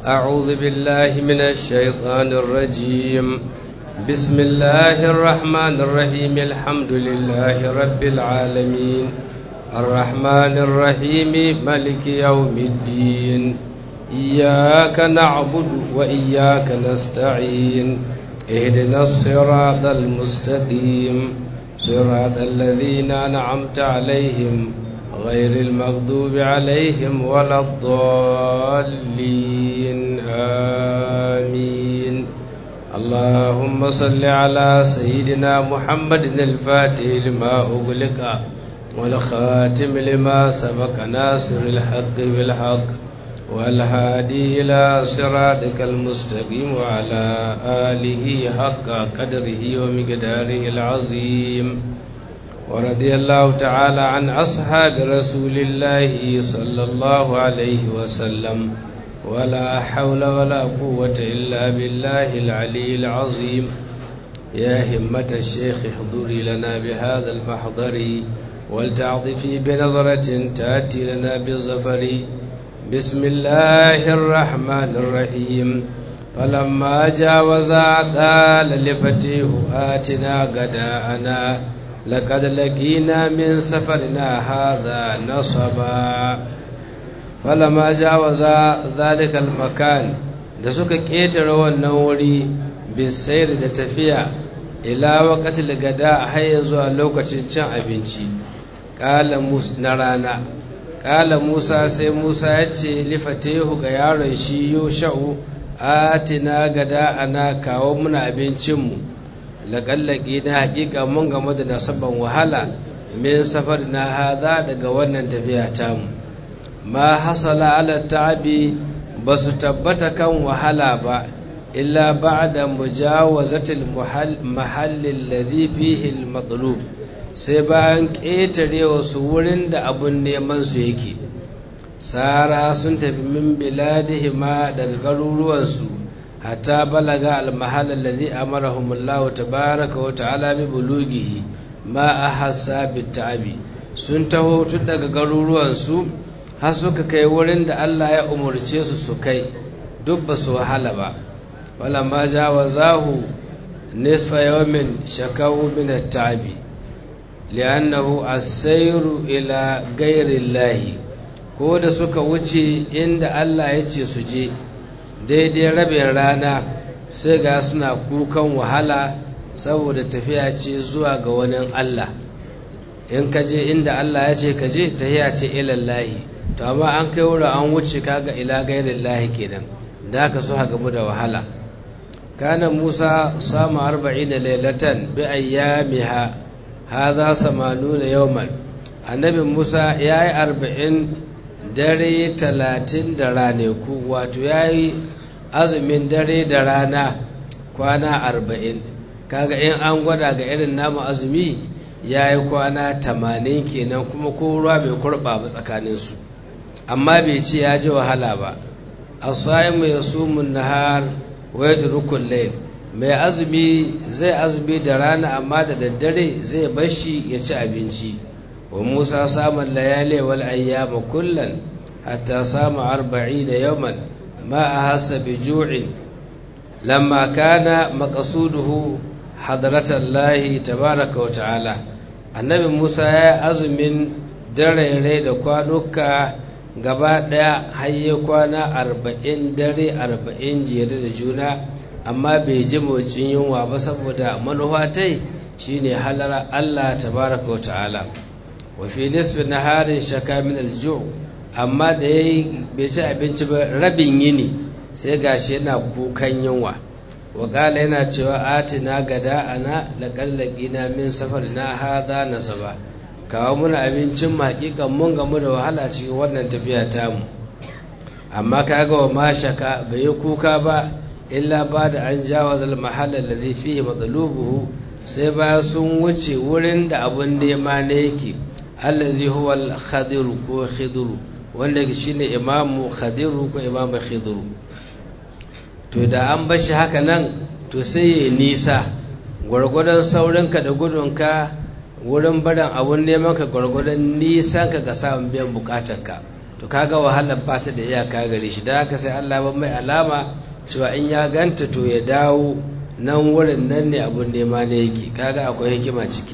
أعوذ بالله من الشيطان الرجيم بسم الله الرحمن الرحيم الحمد لله رب العالمين الرحمن الرحيم ملك يوم الدين إياك نعبد وإياك نستعين اهدنا الصراط المستقيم صراط الذين أنعمت عليهم غير المغضوب عليهم ولا الضالين آمين اللهم صل على سيدنا محمد الفاتح لما أغلق والخاتم لما سبق ناصر الحق بالحق والهادي إلى صراطك المستقيم وعلى آله حق قدره ومقداره العظيم ورضي الله تعالى عن أصحاب رسول الله صلى الله عليه وسلم ولا حول ولا قوة إلا بالله العلي العظيم يا همة الشيخ احضري لنا بهذا المحضر ولتعطفي بنظرة تأتي لنا بالظفر بسم الله الرحمن الرحيم فلما جاوزا قال لفتيه آتنا غداءنا لقد لقينا من سفرنا هذا نصبا فلما جاوزا ذلك المكان da suka ƙetare wannan wuri bisayar da tafiya ila wakatil gada har zuwa lokacin cin abinci ƙala na rana ƙala musa sai musa ya ce lifatehu ga yaron shi yusha'u atina gada ana kawo muna abincinmu laƙallaƙi na haƙiƙa mun game da nasaban wahala min safar na haza daga wannan tafiya tamu ma hasala ala ta'abi ba su tabbata kan wahala ba illa ba'da mujawazatil mahallin ladhi fihi al-matlub sai bayan ƙetare wasu wurin da abun neman su yake sara sun tafi min biladihima daga garuruwansu hatta balaga al-mahall alladhi amarahum Allah tabaaraka wa ta'ala bi bulughihi ma ahassa bit-ta'abi sun taho tun daga garuruwansu har suka kai wurin da Allah ya umarce su su kai duk ba su wahala ba wala ma jawazahu nisfa yawmin shakawu min at-ta'abi li'annahu as-sayru ila ghayri Allah ko da suka wuce inda Allah ya ce su je daidai rabin rana sai ga suna kukan wahala saboda tafiya ce zuwa ga wani Allah in ka je inda Allah ya ce ka je tafiya ce ilallahi to amma an kai wurin an wuce kaga ila gairin lahi kenan da aka so gamu da wahala kana musa samu arba'in lailatan bi ayyamiha hadha samanuna yawman annabi musa ya yi arba'in dare talatin da raneku wato ya yi azumin dare da rana kwana arba'in kaga in an gwada ga irin namu azumi ya yi kwana tamanin kenan kuma ko ruwa bai kurɓa ba tsakaninsu amma bai ce ya ji wahala ba asaimu ya sumun nahar wa yadrukul layl mai azumi zai azumi da rana amma da daddare zai bashi ya ci abinci wa Musa samun layali wal ayyama kullan hatta samu arba'ina yawman ma ahassa bi ju'in lamma kana maqsuduhu hadratallahi tabaraka wa ta'ala annabi Musa ya azumin dare da kwanuka gaba ɗaya hayye kwana arba'in dare arba'in jere da juna amma bai ji motsin yunwa ba saboda manufatai shine halara Allah tabaraka wa ta'ala wa fi nisfi naharin shaka min alju amma da yayi bai ci abinci ba rabin yini sai gashi yana kukan yunwa wa kala yana cewa atina gada ana laqallaqina min safarina hadha nasaba kawo muna abincin hakikan mun gamu da wahala cikin wannan tafiya tamu amma kaga wa mashaka bai yi kuka ba illa ba da an jawaza al-mahalla alladhi fihi matsalubuhu sai ba sun wuce wurin da abun nema ne yake allazi huwa al-khadiru ko khidru wanda shine imamu khadiru ko imamu khidru to da an bashi haka nan to sai ya nisa gwargwadon saurinka da gudunka wurin barin abun neman ka gwargwadon nisan ka ga samun biyan bukatarka to kaga wahalar ba ta da iyaka gare shi da haka sai Allah ba mai alama cewa in ya ganta to ya dawo nan wurin nan ne abun nema ne yake kaga akwai hikima ciki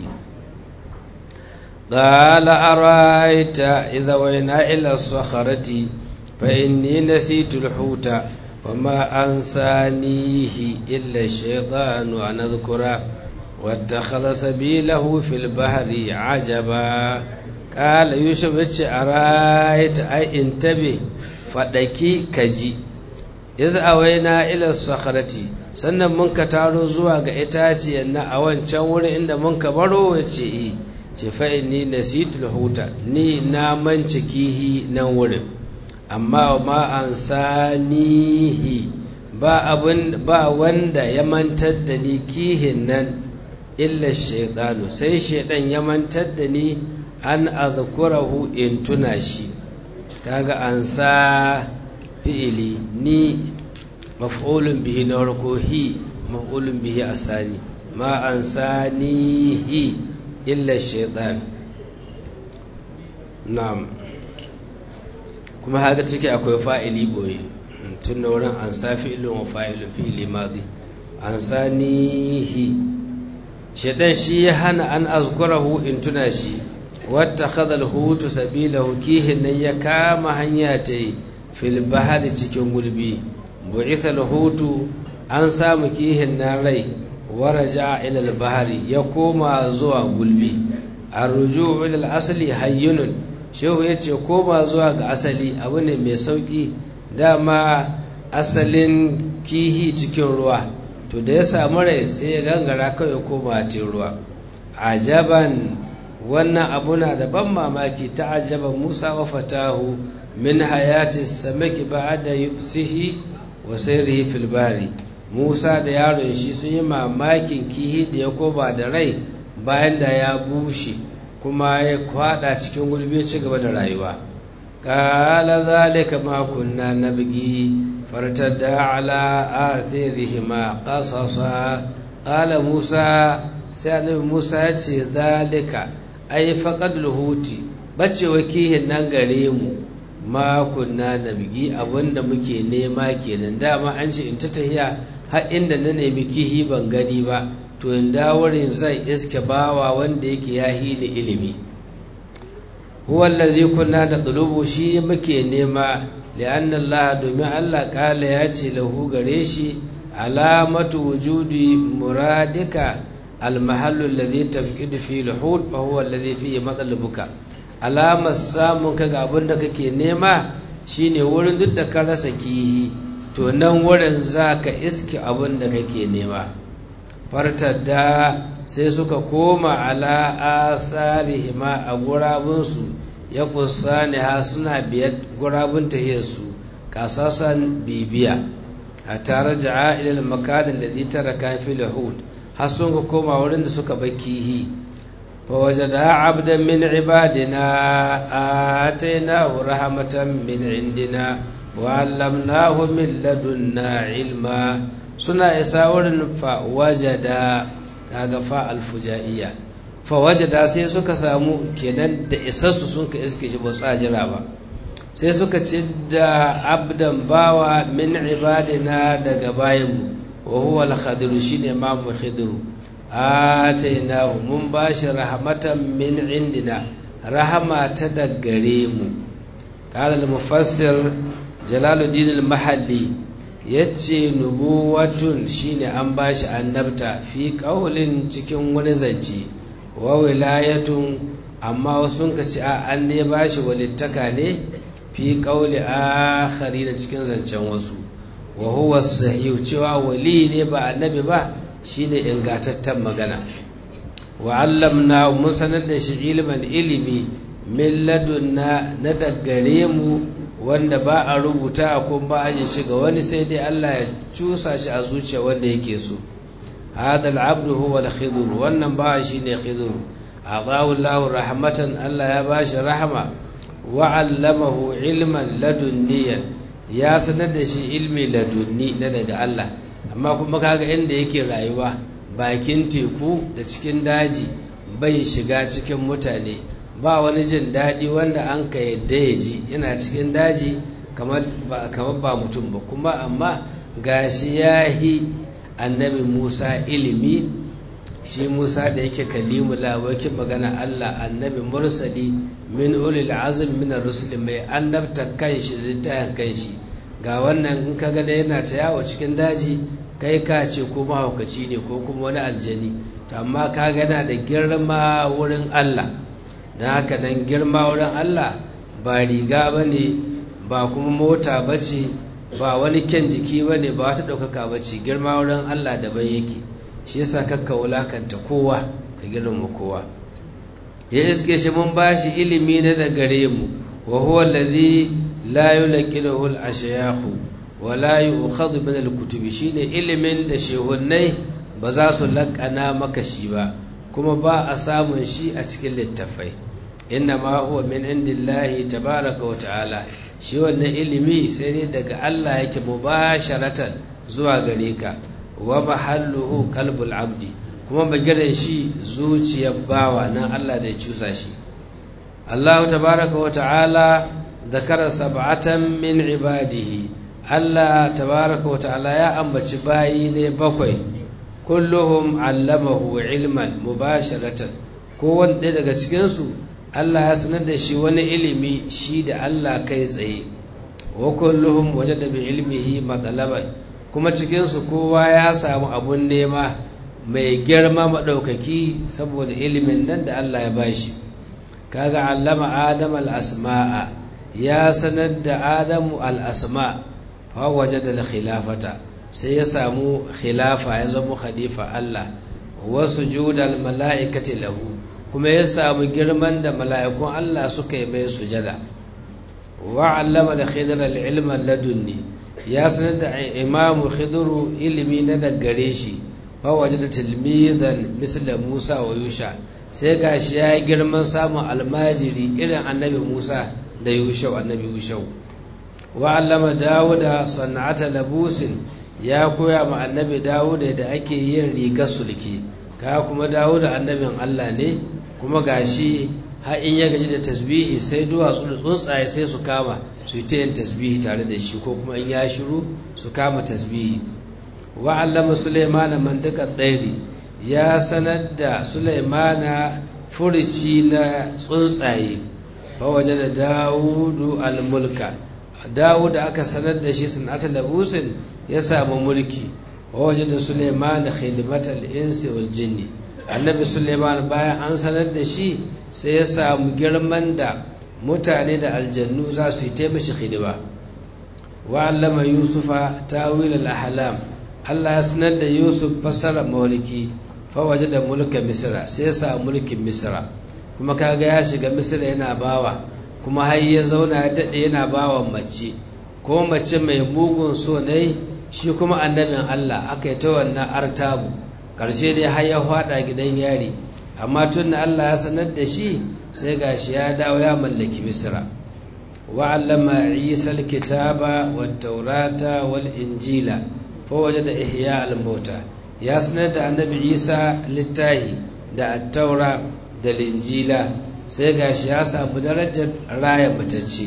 قال أرأيت إذا وينا إلى الصخرة فإني نسيت الحوت وما أنسانيه إلا الشيطان أن أذكره واتخذ سبيله في البحر عجبا قال يوسف أرأيت أي انتبه فدكي كجي إذا أوينا إلى الصخرة sannan mun ka taro zuwa ga itaciyar na a wancan wurin inda mun ka baro wace yi ce fa'in ni nasitul huta ni na manci kihi nan wurin amma ma an sanihi ba abin ba wanda ya mantar da ni kihin nan illa shaidanu sai shaidan ya mantar da ni an azkurahu in tuna shi kaga an sa fi'ili ni maf'ulun bihi na farko hi maf'ulun bihi asani ma an sanihi illa shaitan na'am kuma haka ciki akwai fa'ili boye tun da wurin an sa fi'ilun wa fa'ilun fi'ili madi an sanihi shaitan shi ya hana an azkurahu in tuna shi wata khadal hutu sabilahu kihin nan ya kama hanya ta yi fil bahari cikin gulbi bu'itha hutu an samu kihin nan rai waraja ila al-bahari ya koma zuwa gulbi arruju ila al-asli hayyunun shehu yace koma zuwa ga asali abu ne mai sauki dama asalin kihi cikin ruwa to da ya samu rai sai ya gangara kawai koma cikin ruwa ajaban wannan abu na da ban mamaki ta ajaba Musa wa fatahu min hayati samaki ba'da yubsihi wa sayrihi fil bahri Musa da yaron shi sun yi mamakin kihi da ya koba da rai bayan da ya bushe kuma ya kwada cikin gulbe ci gaba da rayuwa qala zalika ma kunna nabgi fartada ala athirihima qasasa qala Musa sai annabi Musa ya ce zalika ai faqad luhuti bacewa kihin nan gare mu ma kunna nabgi abinda muke nema kenan dama an ce in ta tahiya har inda na nemi kihi ban gani ba to in dawarin zai iske bawa wanda yake ya hili ilimi huwa allazi kunna da dulubu shi muke nema li'anna Allah domin Allah kala ya ce lahu gare shi alamatu wujudi muradika almahallu alladhi tabqidu fi al-hud fa huwa alladhi fihi matlabuka alamar samun kaga abin da kake nema shine wurin duk da ka rasa kihi to nan wurin za ka iske abin da kake nema fartadda sai suka koma ala asarihima a gurabunsu ya kusa ne ha suna biyar gurabun tahiyarsu kasasan bibiya a tare da ilal makadin da zai tara kafi lahud har sun ka koma wurin da suka bakihi fa wajada abdan min ibadina atainahu rahmatan min indina wa'allamnahu min ladunna ilma suna isa wurin fa wajada kaga fa alfujaiya fa wajada sai suka samu kenan da isassu sun ka iske shi ba su jira ba sai suka ci da abdan bawa min ibadina daga bayanmu wa huwa al-khadiru shine imamu khidru atainahu mun bashi rahmatan min indina rahama ta daggare mu qala al-mufassir jalaluddin al-mahalli yace nubuwatun shine an bashi annabta fi qaulin cikin wani zance wa wilayatun amma wasu ka ce an ne bashi walittaka ne fi qauli akhari da cikin zancen wasu wa huwa sahih cewa wali ne ba annabi ba shine ingatattan magana wa allamna mun sanar da shi ilman ilimi min ladunna na daggare mu wanda ba a rubuta ko ba a yin shiga wani sai dai Allah ya cusa shi a zuciya wanda yake so hada al-abdu huwa al-khidr wannan ba shi ne khidr adahu Allah rahmatan Allah ya bashi rahama wa 'allamahu ilman ladunniyan ya sanar da shi ilmi ladunni na daga Allah amma kuma kaga inda yake rayuwa bakin teku da cikin daji bai shiga cikin mutane ba wani jin daɗi wanda an ka yadda ya ji yana cikin daji kamar ba mutum ba kuma amma gashi ya yi annabi musa ilimi shi musa da yake kalimu labakin magana allah annabi mursali min ulil azim min rusul mai annabta kanshi da littafin kanshi ga wannan in ka gada yana ta yawo cikin daji kai ka ce ko mahaukaci ne ko kuma wani aljani to amma ka gana da girma wurin allah don haka nan girma wurin allah ba riga ba ne ba kuma mota ba ce ba wani kyan jiki ba ne ba wata ɗaukaka ba ce girma wurin allah daban yake shi yasa kakka wulakanta kowa ka girma kowa ya iske shi mun bashi ilimi na da gare mu wa huwa allazi la yulqinuhu al-ashyakhu wa la yu'khadhu min al-kutubi shine ilimin da shehunnai ba za su laƙana maka shi ba kuma ba a samun shi a cikin littafai inna ma huwa min indillahi tabaraka wa ta'ala shi wannan ilimi sai ne daga Allah yake mubasharatan zuwa gare ka wa mahalluhu qalbul abdi kuma bagiren shi zuciyar bawa nan Allah da ya cusa shi Allah tabaraka wa ta'ala zakara sab'atan min ibadihi Allah tabaraka wa ta'ala ya ambaci bayi ne bakwai kulluhum allamahu ilman mubasharatan ko wanda daga cikin su Allah ya sanar da shi wani ilimi shi da Allah kai tsaye wa kulluhum wajada bi ilmihi matalaban kuma cikin su kowa ya samu abun nema mai girma maɗaukaki saboda ilimin nan da Allah ya bashi kaga allama adam al-asma'a ya sanar da adamu al-asma fa wajada al-khilafata sai ya samu khilafa ya zama khalifa Allah wasu judal mala'ikati lahu kuma ya samu girman da mala'ikun Allah suka yi mai sujada wa allama da khidr al-ilma ladunni ya sanar da imamu khidru ilimi na daggare shi fawaje da tilmizan misla Musa wa Yusha sai gashi ya yi girman samun almajiri irin annabi Musa da Yushau annabi Yushau wa allama Dawuda sana'ata labusin ya koya ma annabi Dawuda da ake yin rigar sulki ka kuma Dawuda annabin Allah ne kuma gashi har in ya gaji da tasbihi sai duwatsu da tsuntsaye sai su kama su yi ta yin tasbihi tare da shi ko kuma in ya shiru su kama tasbihi wa'allama Sulaimana mandakar ɗairi ya sanar da Sulaimana furici na tsuntsaye fa waje da Dawudu al-mulka Dawudu aka sanar da shi sanata labusin ya samu mulki wa waje da Sulaimana khidmatal insi wal jinni annabi Sulaiman bayan an sanar da shi sai ya samu girman da mutane da aljannu za su yi taimashi hidima wa'allama yusufa tawil al-ahlam Allah ya sanar da Yusuf fasara mawliki fawaje da mulkin Misra sai ya sa mulkin Misra kuma kaga ya shiga Misra yana bawa kuma har ya zauna ya dade yana bawa mace ko mace mai mugun so ne shi kuma annabin Allah aka yi ta wannan artabu karshe dai har ya fada gidan yari amma tun da Allah ya sanar da shi sai gashi ya dawo ya mallaki Misra wa'allama Isa al-kitaba wat-taurata wal-injila fawaje da ihya al-mauta ya sanar da annabi isa littahi da attaura da linjila sai gashi ya samu darajar raya matacce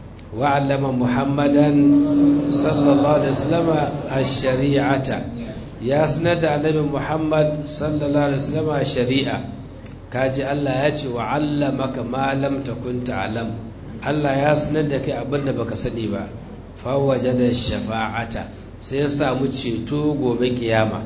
wa allama muhammadan sallallahu alaihi wasallam ash-shari'ata ya sanar da annabi muhammad sallallahu alaihi wasallam shari'a kaji Allah ya ce wa allamaka ma lam takun ta'lam Allah ya sanar da kai abinda baka sani ba fa wajada shafa'ata sai ya samu ceto gobe kiyama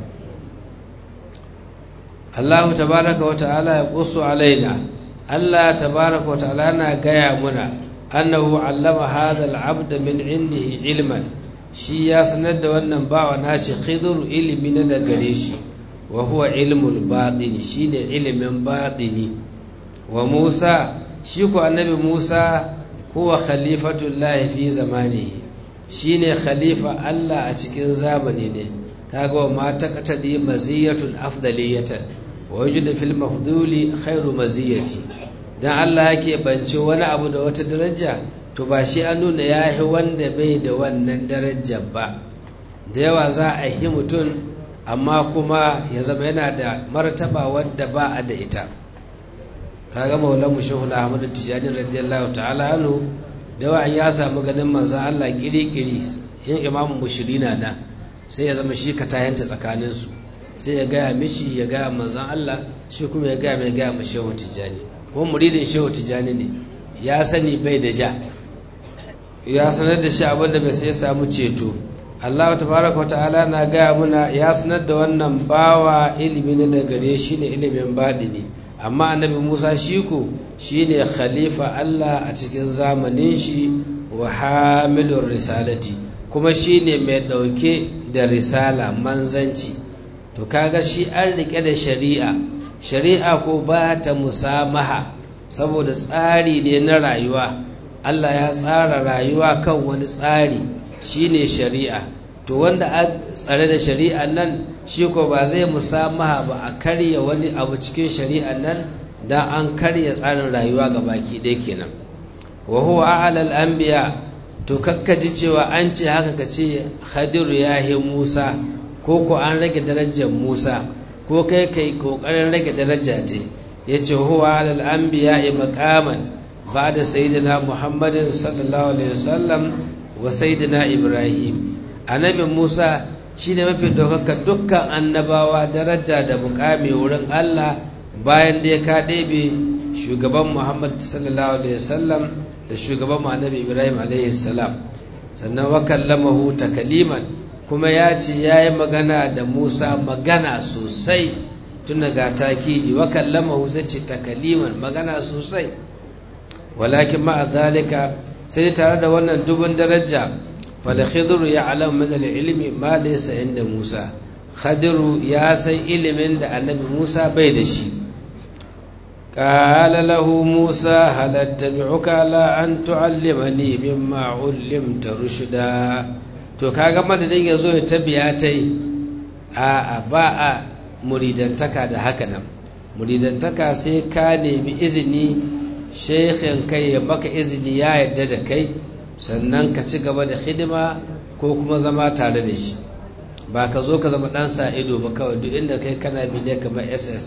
Allah tabaraka wa ta'ala ya qusu alaina Allah tabaraka wa ta'ala na gaya muna annahu allama hadha al-abd min indihi ilman shi ya sanar da wannan bawa nashi khidr ilimi na da gare shi wa huwa ilmul batini shine ilimin batini wa Musa shi ko annabi Musa huwa khalifatullahi fi zamanihi shine khalifa Allah a cikin zamani ne kaga wa ma taqtadi maziyatun afdaliyatan wa yujidu fil mafduli khairu maziyati dan Allah yake bance wani abu da wata daraja to ba shi an nuna yahi wanda bai da wannan darajar ba da yawa za a yi mutum amma kuma ya zama yana da martaba wadda ba a da ita kaga maulan mu shehu na ahmadu tijani radiyallahu ta'ala anhu da wa'an ya samu ganin manzon Allah kiri-kiri yin imamu mushirina na sai ya zama shi ka tayanta tsakaninsu sai ya gaya mishi ya gaya manzon Allah shi kuma ya gaya mai gaya ma shehu tijani kuma muridin shehu tijani ne ya sani bai da ja ya sanar da shi abinda bai sai ya samu ceto Allah tabaraka wa ta'ala na gaya muna ya sanar da wannan bawa ilimi na da gare shi ne ilimin baɗini amma annabi Musa shi ko shi ne khalifa Allah a cikin zamanin shi wa hamilur risalati kuma shi ne mai ɗauke da risala manzanci to kaga shi an rike da shari'a shari'a ko ba ta musamaha saboda tsari ne na rayuwa Allah ya tsara rayuwa kan wani tsari shine shari'a to wanda a tsare da shari'a nan shi ko ba zai musamaha ba a karya wani abu cikin shari'a nan dan an karya tsarin rayuwa ga baki ɗaya kenan wa huwa a'lal anbiya to kakkaji cewa an ce haka ka ce Khadiru ya yi Musa ko ko an rage darajar Musa ko kai kai kokarin rage daraja ce yace huwa alal anbiya maqaman ba'da sayyidina Muhammadin sallallahu alaihi wasallam wa sayyidina Ibrahim annabi Musa shine mafi daukaka dukkan annabawa daraja da mukami wurin Allah bayan da ya ka ɗebe shugaban Muhammad sallallahu alaihi wasallam da shugaban mu annabi Ibrahim alaihi salam sannan wa kallamahu takaliman kuma ya ce ya yi magana da Musa magana sosai tun daga takidi wa kallamahu zai ce takaliman magana sosai walakin ma'a zalika sai tare da wannan dubun daraja fala khidru ya alam min ilmi ma laysa inda Musa khadiru ya san ilimin da annabi Musa bai da shi قال له موسى هل اتبعك على أن تعلمني مما علمت رشدا to kaga madadin ya zo ya tabiya ta yi a ba a muridantaka da haka nan muridantaka sai ka nemi izini shekhin kai ya baka izini ya yadda da kai sannan ka ci gaba da hidima ko kuma zama tare da shi ba ka zo ka zama ɗan sa ido ba kawai duk inda kai kana bi ne kamar ss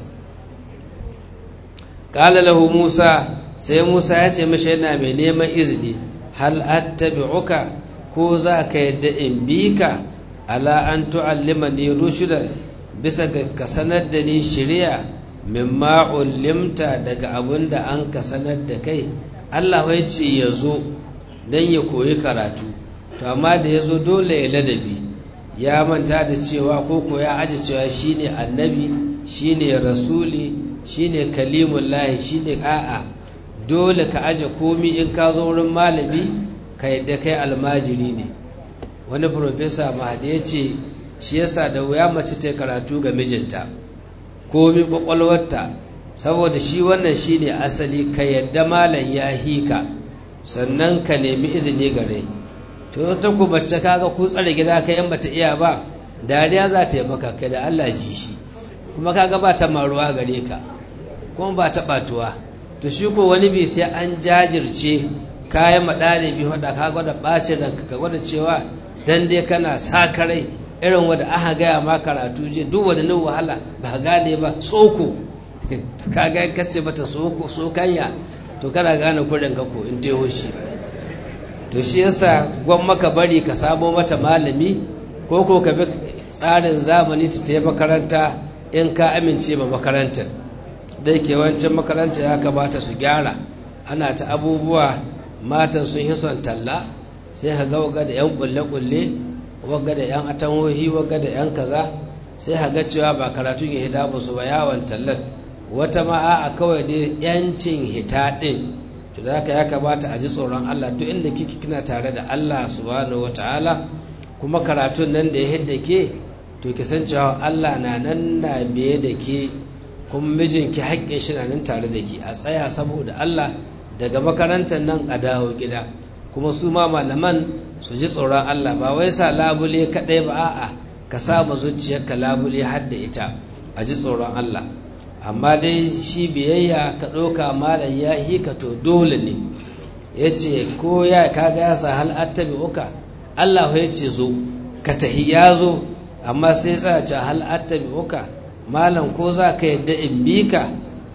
ƙala lahu musa sai musa ya ce mashi yana mai neman izini hal attabi'uka ko za ka yadda in bi ka ala an tu'allima ni rushudan bisa ga ka sanar da ni shirya mimma ullimta daga abun da an ka sanar da kai Allah ya ce ya zo don ya koyi karatu to amma da ya zo dole ya ladabi ya manta da cewa ko ko ya aji cewa shine annabi shine rasuli shine kalimullahi shine a'a dole ka aje komi in ka zo wurin malami ka yadda kai almajiri ne wani profesa mahadi ya ce shi yasa da wuya mace ta karatu ga mijinta komi kwakwalwarta saboda shi wannan shine asali ka yadda malam ya hika sannan ka nemi izini gare to ta ku bacce kaga ku tsare gida ka yan bata iya ba dariya za ta yi maka kai da Allah ji shi kuma kaga ba ta maruwa gare ka kuma ba ta batuwa to shi ko wani bi sai an jajirce kayan maɗalibi wadda ka gwada ɓace da ka gwada cewa dan dai kana sa karai irin wadda aka gaya ma karatu je duk wadda nan wahala ba gane ba tsoko ka ga ka ce bata tsoko tsokanya to kana gane kurin ka ko in teho shi to shi yasa gwan maka bari ka samo mata malami ko ko ka bi tsarin zamani ta tayi makaranta in ka amince ma makarantar dai ke wancan makaranta ya kamata su gyara ana ta abubuwa matan sun yi son talla sai ka ga waga da yan kulle-kulle waga da yan atanhohi waga da yan kaza sai ka ga cewa ba karatun ya hida musu ba yawon tallar wata ma a kawai dai yancin hita din to da haka ya kamata a ji tsoron Allah duk inda kike kina tare da Allah subhanahu wataala kuma karatun nan da ya hidda ke to ki san cewa Allah na nan na biye da ke kuma mijinki haƙƙin shi na nan tare da ke a tsaya saboda Allah daga makarantar nan a dawo gida kuma su ma malaman su ji tsoron Allah ba wai sa labule kaɗai ba a'a ka samu zuciyarka labule har da ita a ji tsoron Allah amma dai shi biyayya ka ɗauka malam ya hi ka to dole ne ya ce ko ya kaga ya sa hal attabi uka Allah ya ce zo ka tahi ya zo amma sai tsaya ce hal attabi uka malam ko za ka yadda in bi ka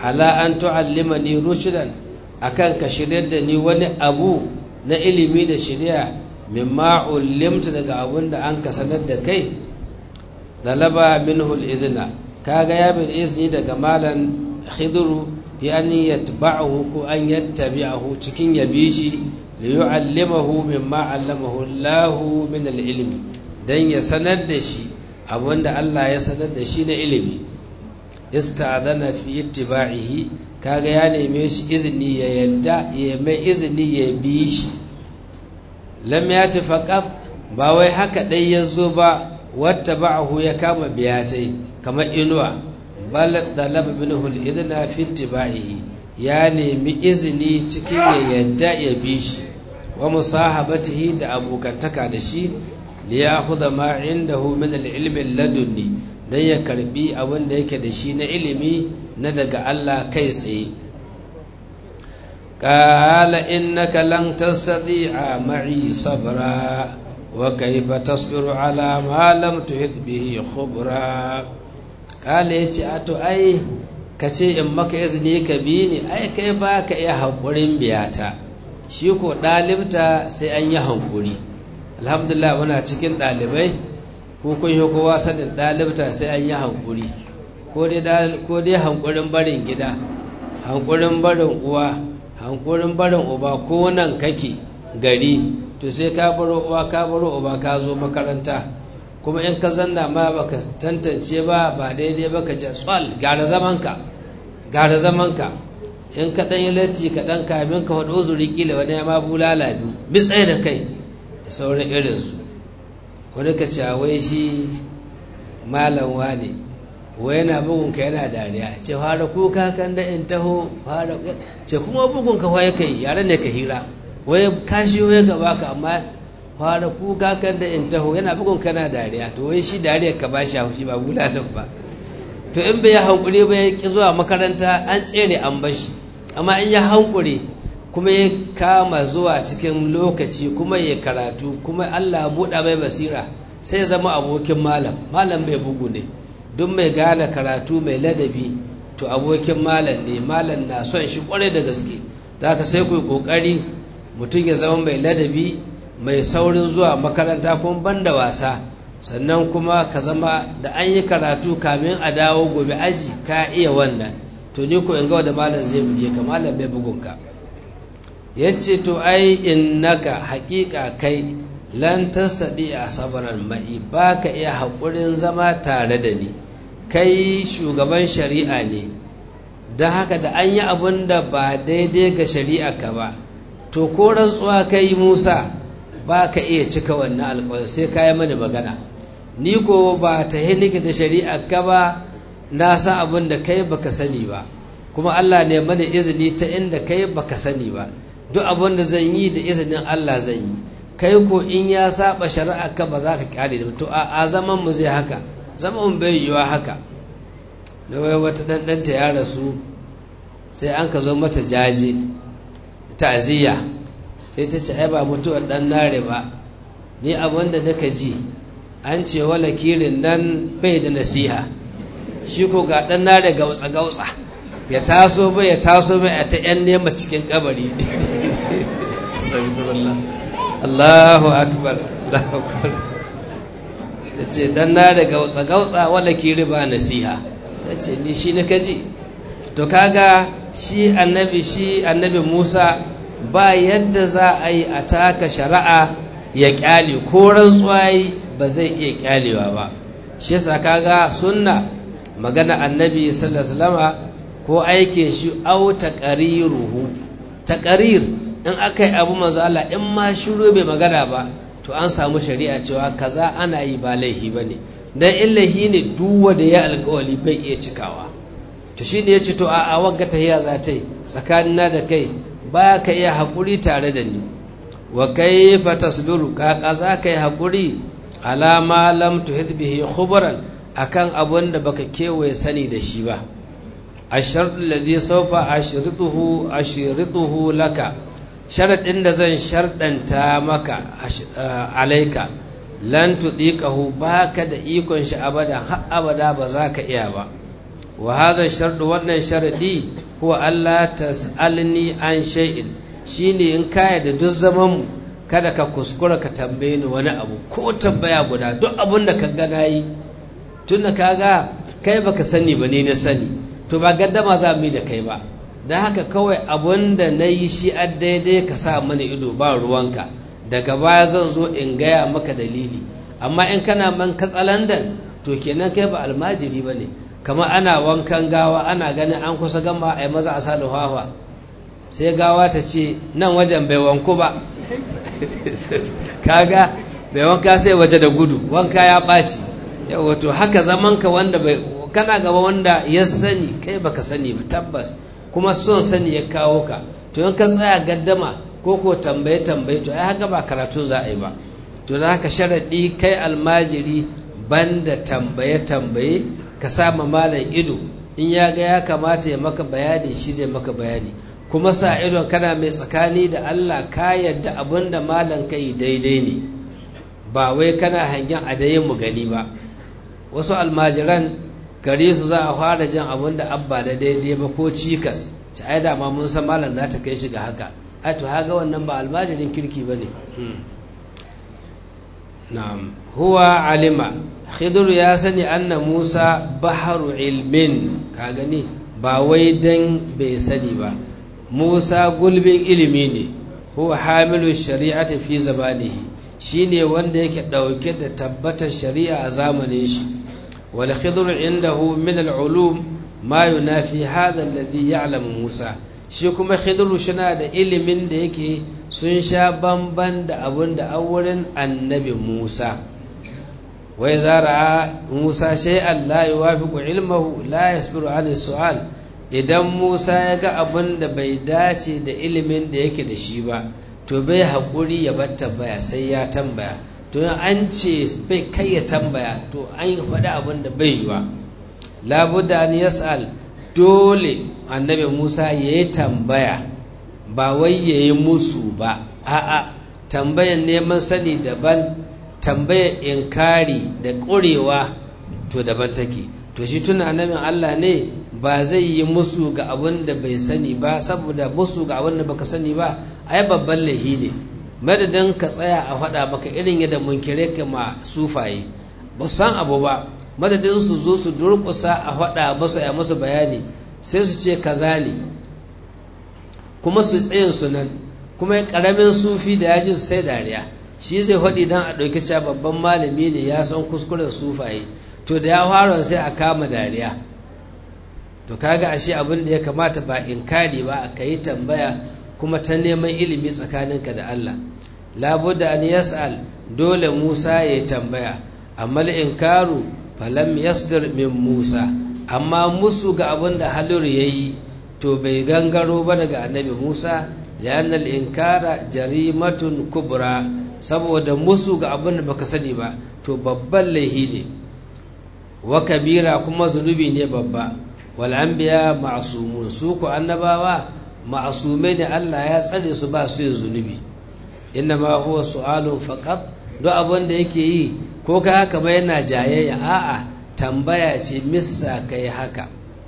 ala an tu'allimani rushdan akan ka shirya da ni wani abu na ilimi da shirya mimma ullimta daga abun da an ka sanar da kai dalaba minhu al-izna kaga ya bil izni daga malan khidru fi an yatba'ahu ko an yattabi'ahu cikin yabi shi li yu'allimahu mimma 'allamahu Allah min al-ilmi dan ya sanar da shi abinda Allah ya sanar da shi na ilimi ista'adana fi ittiba'ihi kaga ya neme shi izini ya yadda ya mai izini ya bi shi lam yati faqat ba wai haka dai yazo ba wattaba'ahu ya kama biyatai kamar inuwa bal talaba minhu al-idna fi ittiba'ihi ya nemi izini cikin ya yadda ya bi shi wa musahabatihi da abokantaka da shi li ya'khudha ma indahu min al-ilmi ladunni dan ya karbi abin da yake da shi na ilimi na daga Allah kai tsaye qala innaka lan tastati'a ma'i sabra wa kayfa tasbiru ala ma lam tuhit bihi khubra qala yace ato ai kace in maka izini ka bi ni ai kai ba ka iya hankurin biyata shi ko dalibta sai an yi hankuri alhamdulillah muna cikin dalibai ko kun yi kowa sanin ɗalibta sai an yi hankuri ko dai hankurin barin gida hankurin barin uwa hankurin barin uba ko nan kake gari to sai ka baro uwa ka baro uba ka zo makaranta kuma in ka zanna ma baka tantance ba ba daidai ba ka ce tsal gara zamanka gara zamanka in ka ɗan yi latti ka ɗan kamin ka faɗo uzuri kila wani ya ma bulala biyu bitsai da kai da sauran irinsu wani ka ce wai shi malam wane wai yana bugun ka yana dariya ce fara kuka kan da in taho fara ce kuma bugun ka waye kai yare ne ka hira wai kashi waye ka baka amma fara kuka kan da in taho yana bugun ka yana dariya to wai shi dariya ka bashi haushi ba bulalan ba to in bai hankuri ba ya ki zuwa makaranta an tsere an bashi amma in ya hankuri kuma ya kama zuwa cikin lokaci kuma ya karatu kuma Allah buɗa mai basira sai zama abokin malam malam bai bugu ne duk mai gane karatu mai ladabi to abokin malam ne malam na son shi kwarai da gaske da haka sai ku yi ƙoƙari mutum ya zama mai ladabi mai saurin zuwa makaranta kuma ban da wasa sannan kuma ka zama da an yi karatu kamin a dawo gobe aji ka iya wannan to ni ko in ga wanda malam zai buge ka malam bai bugunka ya ce to ai innaka haƙiƙa kai lan tasadi a sabaran ma'i ba ka iya haƙurin zama tare da ni kai shugaban shari'a ne don haka da an yi abin da ba daidai ga shari'a ka ba to ko rantsuwa kai musa ba ka iya cika wannan alƙawari sai ka yi mani magana ni ko ba ta nike da shari'a ka ba na san abin da kai baka sani ba kuma allah ne mani izini ta inda kai baka sani ba duk abin da zan yi da izinin Allah zan yi kai ko in ya saba shari'a ka ba za ka kyale da to a zaman mu zai haka zaman bai yiwa haka da wai wata ɗanɗanta ya rasu sai an ka zo mata jaje ta'aziyya sai ta ce ai ba mutuwar ɗan nare ba ni abin da naka ji an ce wala kirin nan bai da nasiha shi ko ga ɗan nare gautsa gautsa ya taso bai ya taso bai a ta yan nema cikin kabari Allahu akbar Allahu akbar ya ce dan na da gautsa gautsa wala kiri ba nasiha ya ce ni shi na kaji to kaga shi annabi shi annabi Musa ba yadda za a yi a taka shari'a ya kyale ko rantsuwa ba zai iya kyalewa ba shi yasa kaga sunna magana annabi sallallahu alaihi wasallama ko aikin shi au taqariruhu taqarir in aka yi abu manzo Allah in ma shiru bai magana ba to an samu shari'a cewa kaza ana yi ba laihi bane dan illahi ne duk wanda ya alƙawali bai iya cikawa to shi ne yace to a a wagga tahiya za ta yi tsakanina da kai ba ka iya haƙuri tare da ni wa kaifa tasbiru ka kaza kai haƙuri ala ma lam tuhid bihi khubran akan abun da baka kewaye sani da shi ba الشرط الذي سوف أشرطه أشرطه لك شرط إن زن شرطا تامك عليك لن تطيقه باك دا إيكون أبدا أبدا بذاك إيابا wa hadha shardu wannan sharadi huwa Allah tas'alni an shay'in shine in kaya da duk zaman mu kada ka kuskura ka tambaye ni wani abu ko tambaya guda duk abun da ka ga nayi tunda kaga kai baka sani ba ne na sani to ba gaddama za mu yi da kai ba don haka kawai abun da na yi shi a daidai ka sa mana ido ba ruwanka daga baya zan zo in gaya maka dalili amma in kana man katsalandan to kenan kai ba almajiri ba ne kamar ana wankan gawa ana ganin an kusa gama a yi maza a sa hawa sai gawa ta ce nan wajen bai wanku ba kaga bai wanka sai waje da gudu wanka ya ɓaci yawa to haka zamanka wanda bai kana gaba wanda ya sani kai baka sani ba tabbas kuma son sani ya kawo ka to in ka tsaya gaddama ko ko tambaye tambaye to ai haka ba karatu za a yi ba to da haka sharaɗi kai almajiri banda tambaye tambaye ka sama malam ido in ya ga ya kamata ya maka bayani shi zai maka bayani kuma sa idon kana mai tsakani da Allah ka yadda abin da malam kai daidai ne ba wai kana hangen a mu gani ba wasu almajiran gare su za a fara jan abin da abba da daidai ba ko cikas ci ai da ma mun san malam za ta kai shi ga haka ai to haga wannan ba almajirin kirki bane na'am huwa alima khidr ya sani anna musa baharu ilmin ka gani ba wai dan bai sani ba musa gulbin ilimi ne huwa hamilu shari'ati fi zabanihi shine wanda yake dauke da tabbatar shari'a a zamanin shi wal khidr indahu min al ulum ma yunafi hadha alladhi ya'lamu musa shi kuma khidru shina da ilimin da yake sun sha bamban da abun da wurin annabi musa wai zara musa shay'an la yuwafiqu ilmahu la yasbiru an su'al idan musa ya ga abun da bai dace da ilimin da yake da shi ba to bai haƙuri ya bar tambaya sai ya tambaya to an ce bai kai ya tambaya to an yi faɗi abin da bai yi ba labudda an yas'al dole annabi musa ya yi tambaya ba wai ya yi musu ba a'a tambayan neman sani daban tambayar inkari da ƙurewa to daban take to shi tuna annabin allah ne ba zai yi musu ga abin da bai sani ba saboda musu ga abin da baka sani ba ai babban laihi ne madadin ka tsaya a faɗa maka irin yadda munkire ka ma sufaye ba san abu ba madadin su zo su durƙusa a faɗa masu ya musu bayani sai su ce kaza ne kuma su tsayin su nan kuma ƙaramin sufi da ya ji su sai dariya shi zai faɗi don a ɗauki cewa babban malami ne ya san kuskuren sufaye to da ya fara sai a kama dariya to kaga ashe abin da ya kamata ba inkari ba a yi tambaya kuma ta neman ilimi tsakaninka da Allah labudda an yas'al dole Musa ya tambaya amma inkaru falam yasdir min Musa amma musu ga abin da Halur yayi to bai gangaro ba daga annabi Musa lianna al-inkara jarimatun kubra saboda musu ga abin da baka sani ba to babban laihi ne wa kabira kuma zunubi ne babba wal anbiya ma'sumun su ku annabawa ma'asumai ne Allah ya tsare su ba su yin zunubi inna ma huwa su'alun faqat duk abin da yake yi ko ka haka ba yana jayayya a'a tambaya ce missa kai haka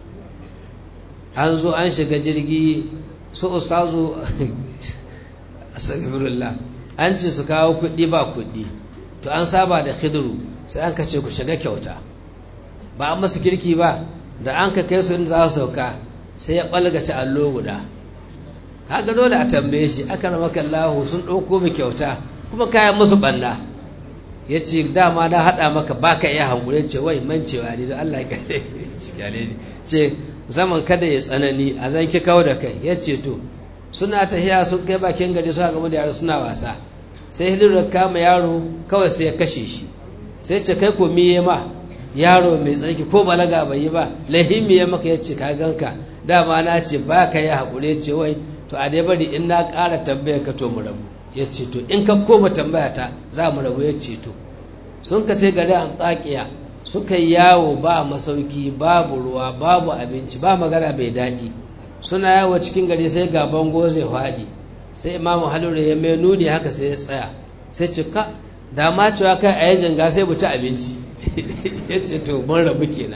an zo an shiga jirgi su ustazu astaghfirullah an ce su kawo kuɗi ba kuɗi to an saba da khidru sai an ka ce ku shiga kyauta ba an masu kirki ba da an ka kai su in za su sauka sai ya ɓalgace allo guda kaga dole a tambaye shi aka ramaka Allah sun ɗauko mu kyauta kuma kayan musu ɓanna ya ce dama na haɗa maka ba ka iya hankuri ce wai mancewa ne don Allah ya ne ce zaman kada ya tsanani a zan ki kawo da kai ya ce to suna tahiya sun kai bakin gari suna gama da yara suna wasa sai hilir kama yaro kawai sai ya kashe shi sai ce kai ko miye ma yaro mai tsarki ko balaga bai yi ba lahimi ya maka ya ce ka ganka dama na ce ba ka yi haƙuri ce wai to a dai bari in na ƙara tambaya ka to mu rabu ya ce to in ka koma tambaya ta za mu rabu ya ce to sun ka ce gari an tsakiya suka yi yawo ba masauki babu ruwa babu abinci ba magana bai daɗi suna yawo cikin gari sai ga bango zai faɗi sai imamu halura ya mai nuni haka sai ya tsaya sai ce ka da ma cewa kai a yajin ga sai mu ci abinci ya ce to mun rabu kenan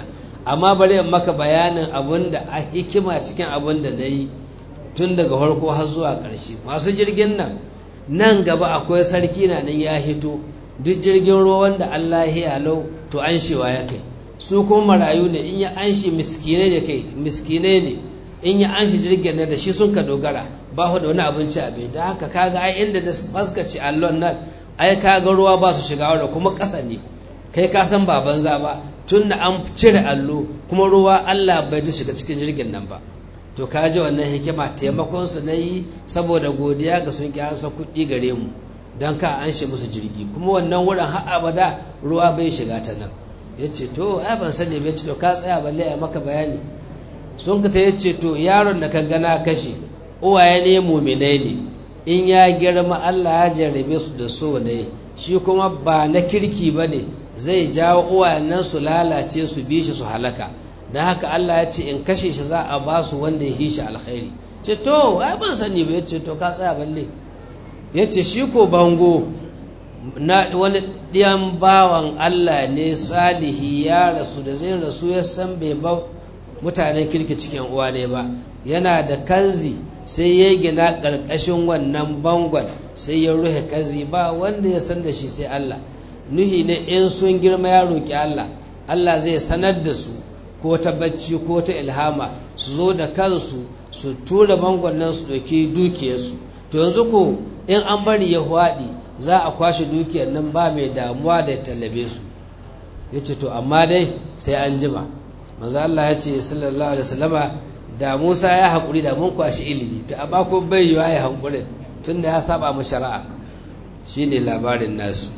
amma bari in maka bayanin abin da a hikima cikin abin da na yi tun daga farko har zuwa ƙarshe masu jirgin nan nan gaba akwai sarki na nan ya hito duk jirgin ruwan da Allah ya lau to an shewa ya kai su kuma marayu ne in ya an shi miskine ne kai miskine ne in ya an shi jirgin nan da shi sun ka dogara ba da wani abinci a bai ta haka kaga ai inda da faskaci allon nan ai kaga ruwa ba su shiga wadda kuma ƙasa ne kai ka san ba banza ba tun da an cire allo kuma ruwa Allah bai da shiga cikin jirgin nan ba to ka ji wannan hikima taimakon su na yi saboda godiya ga sun ki ansa kuɗi gare mu don ka an shi musu jirgi kuma wannan wurin har abada ruwa bai shiga ta nan ya ce to ai ban sani bai ce to ka tsaya balle a maka bayani sun ka ta ya ce to yaron da ka gana kashe uwaye ne muminai ne in ya girma Allah ya jarrabe su da so ne shi kuma ba na kirki ba ne zai jawo uwayen nan su lalace su bi shi su halaka don haka Allah ya ce in kashe shi za a ba su wanda ya yi shi alkhairi ce to ai ban sani ba ya ce to ka tsaya balle ya ce shi ko bango na wani ɗiyan bawan Allah ne salihi ya rasu da zai rasu ya san bai ba mutanen kirki cikin uwa ne ba yana da kanzi sai ya gina ƙarƙashin wannan bangon sai ya ruhe kanzi ba wanda ya san da shi sai Allah nuhi ne in sun girma ya roƙi Allah Allah zai sanar da su ko ta bacci ko ta ilhama su zo da kansu su tura bangon nan su ɗauki dukiyarsu to yanzu ko in an bari ya hwaɗi za a kwashe dukiyar nan ba mai damuwa da ya tallabe su ya ce to amma dai sai an jima manzo Allah ya ce sallallahu alaihi wasallama da Musa ya haƙuri da mun kwashi ilimi to amma ko bai yiwa ya haƙuri tunda ya saba mu shari'a shine labarin nasu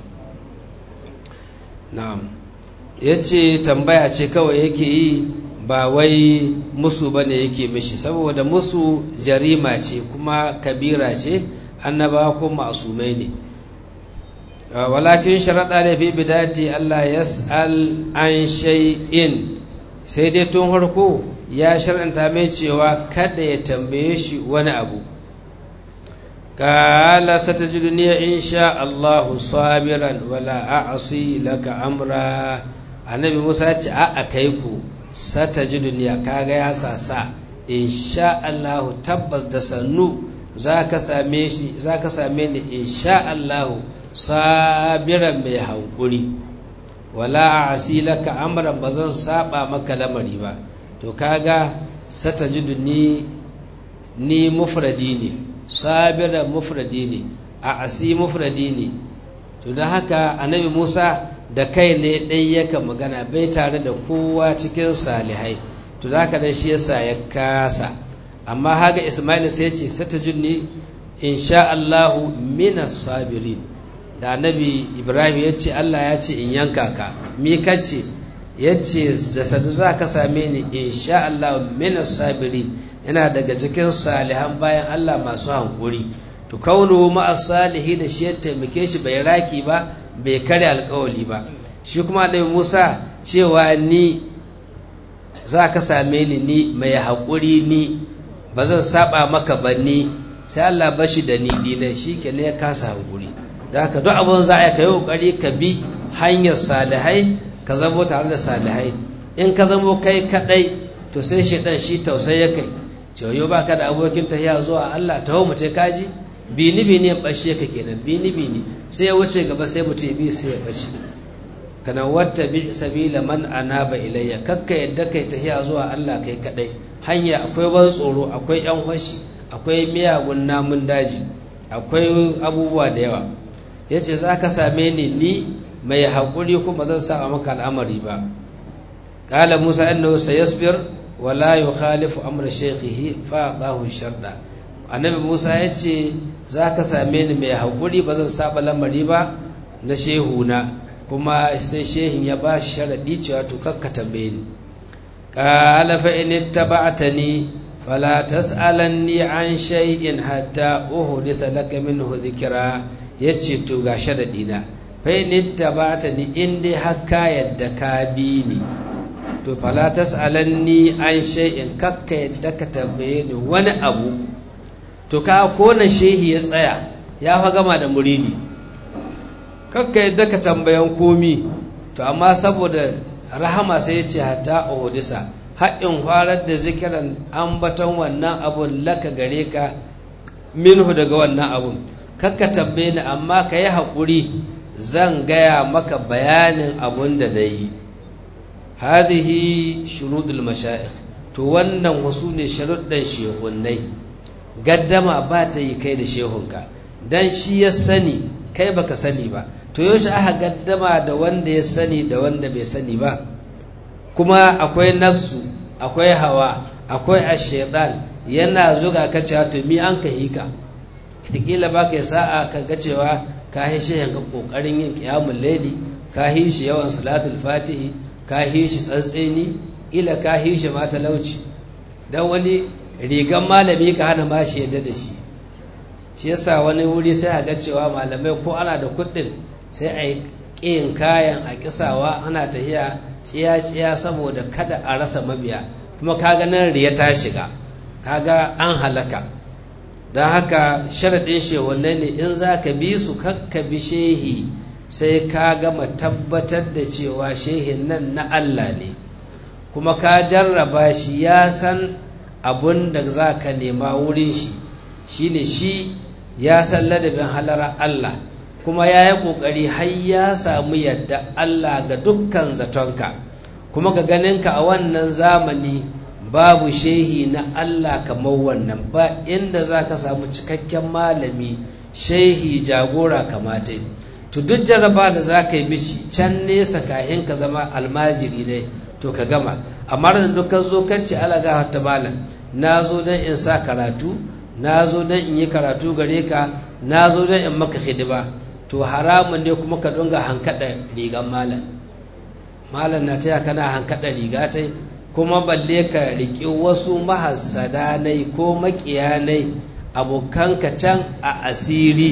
na'am yace tambaya ce kawai yake yi ba wai musu bane yake mishi saboda musu jarima ce kuma kabira ce annaba ko masumai ne walakin sharaɗa da fi bidati Allah yas'al an shay'in sai dai tun harko ya shar'anta mai cewa kada ya tambaye shi wani abu kala satajiduni insha Allah sabiran wala a'si laka amra annabi Musa ce a kai ku satajiduni kaga ya sasa insha Allah tabbas da sannu zaka same shi zaka same ni insha Allah sabiran mai hankuri wala a'si laka amran bazan saba maka lamari ba to kaga satajidu ni ni mufradi ne sabira mufradi ne a asi mufradi ne to da haka annabi Musa da kai ne dai yaka magana bai tare da kowa cikin salihai to da haka dan shi yasa ya kasa amma haga Ismail sai ya ce satajidni insha Allah minas sabirin da annabi Ibrahim ya ce Allah ya ce in yanka ka mi kace yace da sadu za ka same ni insha Allah minas sabirin yana daga cikin salihan bayan Allah masu hankuri to kaunu ma salihi da shi ya taimake shi bai raki ba bai kare alkawali ba shi kuma da Musa cewa ni za ka same ni ni mai haƙuri ni ba zan saba maka ba ni sai Allah bashi da ni dinai shi ke ne ya kasa hankuri da haka duk abin za a yi ka yi ƙoƙari ka bi hanyar salihai ka zamo tare da salihai in ka zamo kai kadai to sai shaitan shi tausayi ya kai cewa ba ka da abokin tahiya zuwa Allah taho mu ce kaji bini bini ya bashe ka kenan bini bini sai ya wuce gaba sai mutum bi sai ya bace kana wata bi sabila man anaba ilayya kakka yadda kai tahiya zuwa Allah kai kadai hanya akwai ban tsoro akwai yan fashi akwai miyagun namun daji akwai abubuwa da yawa yace za ka same ni ni mai haƙuri kuma zan sa maka al'amari ba ƙala musa annahu sayasbir wa la yukhalifu amra shaykhihi fa bahu sharda annabi musa ya ce za ka same ni mai haƙuri ba zan saba lamari ba na shehuna kuma sai shehin ya ba shi sharaɗi cewa to kakka tambaye ni ƙala fa in ittaba'tani fala tas'alanni an shay'in hatta uhditha laka minhu dhikra yace to ga sharaɗi na fainin tabata ni in dai haka yadda ka bi ni to fala tas'alanni an shay'in kakka yadda ka tambaye ni wani abu to ka kona shehi ya tsaya ya fa gama da muridi kakka yadda ka tambayan komi to amma saboda rahama sai ya ce hatta uhudisa haƙin farar da zikiran ambaton wannan abun laka gare ka minhu daga wannan abun kakka tambaye ni amma ka yi haƙuri zan gaya maka bayanin abun da na yi hadhihi shurudul mashayikh to wannan wasu ne sharuɗan shehunnai gaddama ba ta yi kai da shehunka dan shi ya sani kai baka sani ba to yaushe aka gaddama da wanda ya sani da wanda bai sani ba kuma akwai nafsu akwai hawa akwai ashaitan yana zuga ka cewa to mi an ka hika kila ba ka sa'a ka ga cewa ka hi shi yanka kokarin yin qiyamul layli ka hi shi yawan salatul fatihi ka hi shi tsantseni ila ka hi shi ma talauci dan wani rigan malami ka hana ma shi yadda da shi shi yasa wani wuri sai a ga cewa malamai ko ana da kuɗin sai a yi ƙiyin kayan a kisawa ana tahiya tsiya-tsiya saboda kada a rasa mabiya kuma kaga nan riya ta shiga kaga an halaka don haka sharaɗin shehunai ne in za ka bi su kakka bi shehi sai ka gama tabbatar da cewa shehin nan na Allah ne kuma ka jarraba shi ya san abun da za ka nema wurin shi shine shi ya san ladabin halara Allah kuma ya yi ƙoƙari har ya samu yadda Allah ga dukkan zatonka kuma ga ganinka a wannan zamani babu shehi na Allah kamar wannan ba inda za ka samu cikakken malami shehi jagora kamata to duk jaraba da za ka yi mishi can nesa kahin ka zama almajiri ne to ka gama amma da dukkan zo kan ce alaga ta malam na zo don in sa karatu na zo don in yi karatu gare ka na zo don in maka hidima to haramun ne kuma ka dunga hankaɗa rigan malam malam na taya kana hankaɗa riga ta kuma balle ka riƙi wasu mahassadanai ko maƙiyanai abokanka can a asiri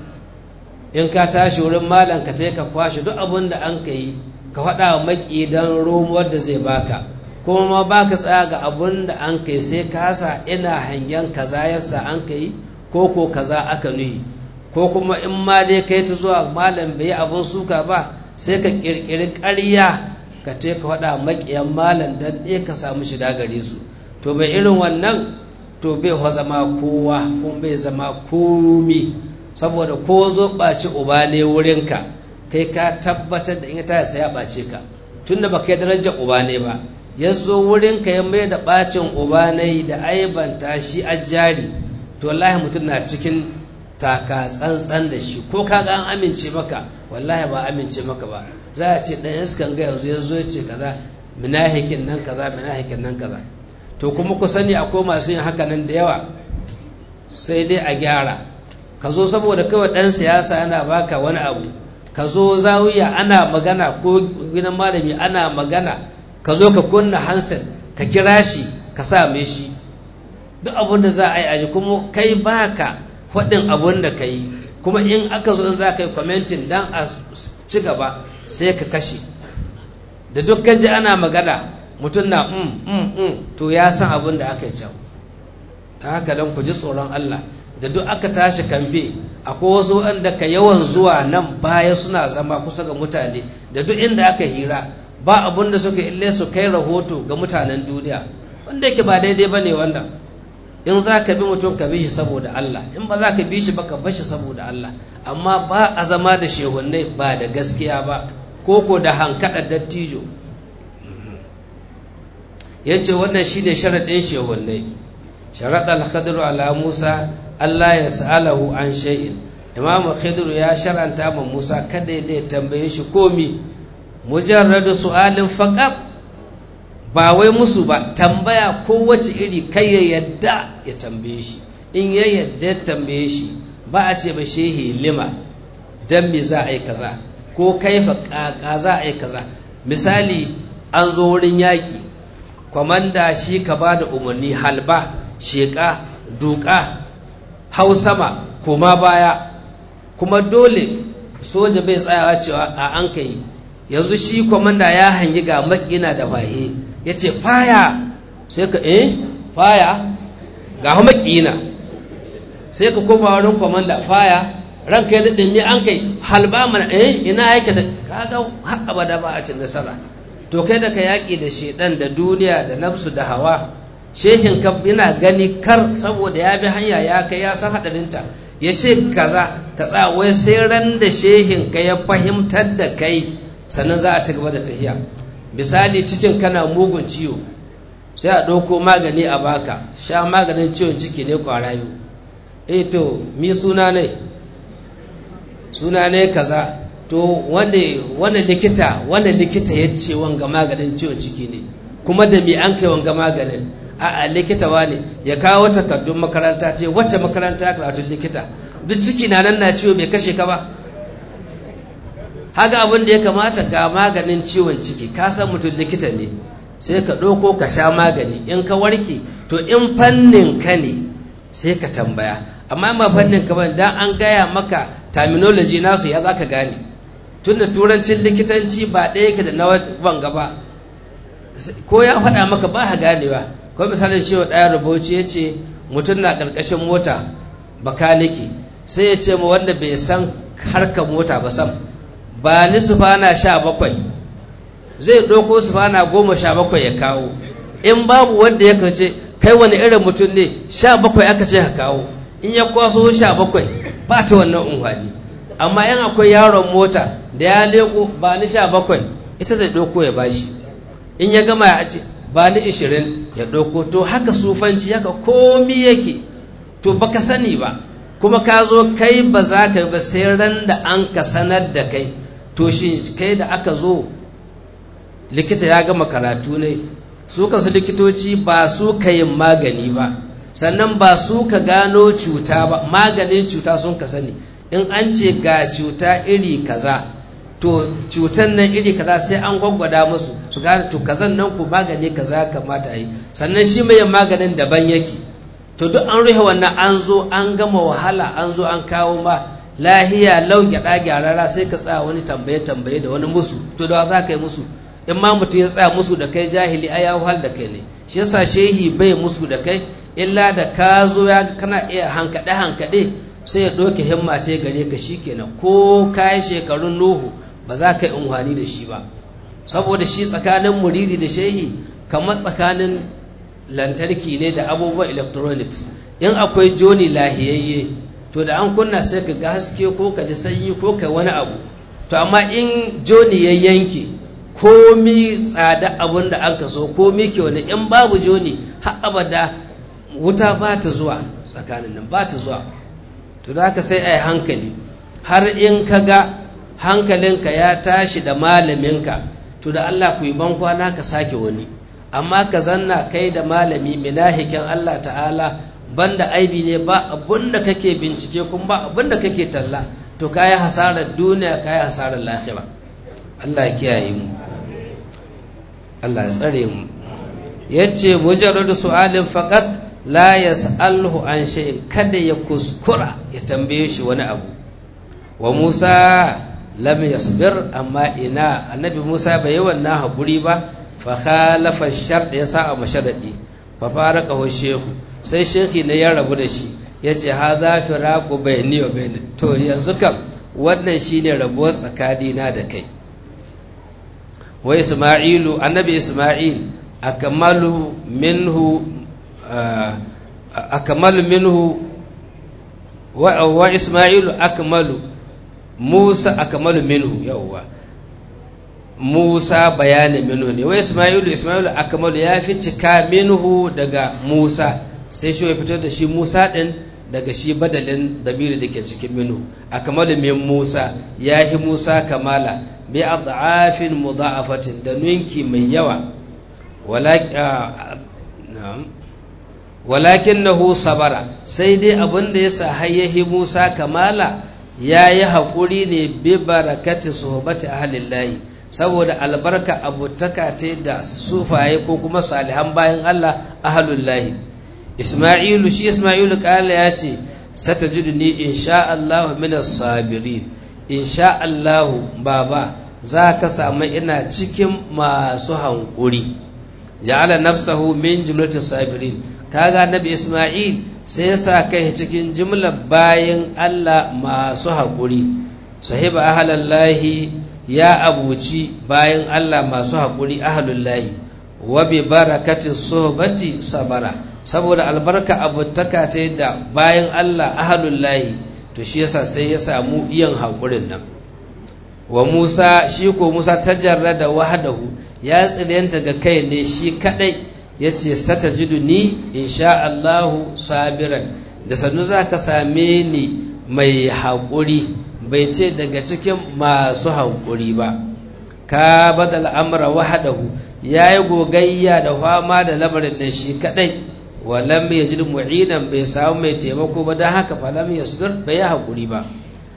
in ka tashi wurin malam ka ka kwashe duk abin da an ka yi ka faɗa wa maƙi don romuwar da zai baka kuma ma baka tsaya ga abin da an kai sai kasa ina hangen kaza yasa an kai ko ko kaza aka nuyi ko kuma in ma dai kai ta zuwa malam bai abin suka ba sai ka kirkiri ƙarya ka te ka faɗa maƙiyan malam dan ɗaya ka samu shida gare su to bai irin wannan to bai ho zama kowa kuma bai zama komi saboda ko zo ɓaci uba ne wurinka kai ka tabbatar da in ta sai ya ɓace ka tunda ba kai darajar uba ne ba ya zo wurinka ya mai da ɓacin uba ne da aibanta shi a jari to wallahi mutum na cikin taka tsantsan da shi ko kaga an amince maka wallahi ba amince maka ba za a ce ɗan iskan ga yanzu ya zo ya ce kaza minahikin nan kaza minahikin nan kaza to kuma ku sani akwai masu yin haka nan da yawa sai dai a gyara ka zo saboda kawai ɗan siyasa yana baka wani abu ka zo zawiya ana magana ko gidan malami ana magana ka zo ka kunna hanset ka kira shi ka same shi duk abin da za a yi aji kuma kai baka faɗin abin da ka yi kuma in aka zo in za ka yi kwamentin don a ci gaba sai ka kashe da duk ji ana magana mutum na mm, mm, mm, to ya san abin da aka yi can ta haka don ku ji tsoron Allah da duk aka tashi kamfe akwai wasu wanda ka yawan zuwa nan baya suna zama kusa ga mutane da duk inda aka hira ba abin da suka ille su kai rahoto ga mutanen duniya wanda yake ba daidai ba ne wannan in za ka bi mutum ka bi shi saboda Allah in ba za ka bi shi ba ka bashi saboda Allah amma ba a zama da shehunai ba da gaskiya ba ko ko da hankaɗa dattijo ya ce wannan shi ne sharaɗin shehunai sharaɗa al ala musa Allah ya sa'alahu an shay'in imamu khidru ya sharanta ma musa kada ya tambaye shi komi mujarradu su'alin faqat ba wai musu ba tambaya kowace iri kai ya yadda ya tambaye shi in ya yadda ya tambaye shi ba a ce ba shehi lima dan me za a yi kaza ko kaifa kaka za a yi kaza misali an zo wurin yaƙi kwamanda shi ka ba da umarni halba sheƙa duka hau sama koma baya kuma dole soja bai tsayawa cewa a an kai yanzu shi kwamanda ya hangi ga makina da fahe ya ce faya sai ka eh faya ga hau makina sai ka koma wurin kwamanda faya ranka ya daɗin me an kai halba mana eh ina yake da kaga har abada ba a cin nasara to kai da ka yaƙi da shedan da duniya da nafsu da hawa shehin ka yana gani kar saboda ya bi hanya ya kai ya san haɗarinta ya ce kaza ka tsaya wai sai ran da shehin ka ya fahimtar da kai sannan za a ci gaba da tafiya misali cikin kana mugun ciwo sai a ɗauko magani a baka sha maganin ciwon ciki ne ƙwara biyu eh to mi suna ne suna ne kaza to wanda likita wanda likita ya ce wanga maganin ciwon ciki ne kuma da mi an kai wanga maganin a'a likita ne ya kawo takardun makaranta ce wacce makaranta karatun likita duk ciki na nan na ciwo bai kashe ka ba haka abin da ya kamata ga maganin ciwon ciki ka san mutum likita ne sai ka ɗauko ka sha magani in ka warke to in fannin ka ne sai ka tambaya amma ma fannin ka ban dan an gaya maka terminology nasu ya zaka gane tunda turancin likitanci ba ɗaya yake da na wanga ba ko ya faɗa maka ba ka ganewa ko misalin cewa ɗaya rubuci ya ce mutum na ƙarƙashin mota bakaniki sai ya ce ma wanda bai san harkar mota ba sam ba ni sufana sha bakwai zai ɗauko sufana goma sha bakwai ya kawo in babu wanda ya kace kai wani irin mutum ne sha bakwai aka ce ka kawo in ya kwaso sha bakwai ba ta wannan unhwani amma yan akwai yaron mota da ya leko ba ni sha bakwai ita zai ɗauko ya bashi in ya gama ya ce ba ni ishirin ya ɗauko to haka sufanci haka komi yake to baka sani ba kuma ka zo kai ba za ka ba sai ran da an ka sanar da kai to shi kai da aka zo likita ya gama karatu ne su kasu likitoci ba su ka yin magani ba sannan ba su ka gano cuta ba maganin cuta sun ka sani in an ce ga cuta iri kaza to cutan nan iri kaza sai an gwaggwada musu su gane to kazan nan ku magani kaza kamata a yi sannan shi mai maganin daban yake to duk an rufe wannan an zo an gama wahala an zo an kawo ma lahiya lau gyaɗa gyarara sai ka tsaya wani tambaye tambaye da wani musu to da za ka yi musu in ma mutum ya tsaya musu da kai jahili ai ya wahal da kai ne shi yasa shehi bai musu da kai illa da ka zo ya kana iya hankaɗe hankaɗe sai ya ɗauke himma ce gare ka shikenan ko ka yi shekarun nuhu ba za ka yi unhwani da shi ba saboda shi tsakanin muridi da shehi kamar tsakanin lantarki ne da abubuwan electronics in akwai joni lahiyayye to da an kunna sai ka ga haske ko ka ji sanyi ko ka wani abu to amma in joni ya yanke komi tsada abun da an ka so komi ke wani in babu joni har abada wuta ba ta zuwa tsakanin nan ba ta zuwa to da haka sai a yi hankali har in ka ga hankalinka ya tashi da malaminka to da Allah ku yi bankwana ka sake wani amma ka zanna kai da malami minahikin Allah ta'ala banda aibi ne ba abun da kake bincike kuma ba abun da kake talla to kayi hasarar duniya kayi hasarar lahira Allah ya kiyaye mu Allah ya tsare mu yace mujarradu su'alin faqat la yas'alhu an shay'in kada ya kuskura ya tambaye shi wani abu wa Musa lam yasbir amma ina annabi Musa bai yi wannan haƙuri ba fa khalafa shart ya sa a masharadi fa faraqahu shehu sai shehi ne ya rabu da shi yace ha za firaqu bayni wa bayni to yanzu kam wannan shine rabuwar tsakani na da kai wa Isma'ilu annabi Isma'il akmalu minhu akmalu minhu wa Isma'ilu akmalu Musa akmalu minhu yawwa Musa bayanin minhu ne wai Ismailu Ismailu akmalu ya fi cika minhu daga Musa sai shi ya fito da shi Musa din daga shi badalin damiri da ke cikin minhu akmalu min Musa ya hi Musa kamala bi ad'afin mudha'afatin da ninki mai yawa walakinahu sabara sai dai abin da yasa hayyahi Musa kamala ya yi haƙuri ne bi barakati suhbati ahlillahi saboda albarka abutaka ta da sufaye ko kuma salihan bayan Allah ahlullahi Isma'ilu shi Isma'ilu kala ya ce satajiduni insha Allah min as-sabirin insha Allah baba za ka samu ina cikin masu hankuri ja'ala nafsahu min jumlati sabirin kaga nabi Isma'il sai ya sa kai cikin jimlar bayan Allah masu haƙuri sahiba ahalallahi ya abuci bayan Allah masu haƙuri ahlullahi wa bi barakati suhbati sabara saboda albarka abutaka ta da bayan Allah ahlullahi to shi yasa sai ya samu iyan haƙurin nan wa Musa shi ko Musa tajarrada wahdahu ya tsirenta ga kai ne shi kadai yace satajidu ni insha Allahu sabiran da sannu zaka same ni mai haƙuri bai ce daga cikin masu haƙuri ba ka badal amra wahdahu yayi gogayya da fama da lamarin da shi kadai walam yajid mu'inan bai samu mai taimako ba dan haka falam yasdur bai haƙuri ba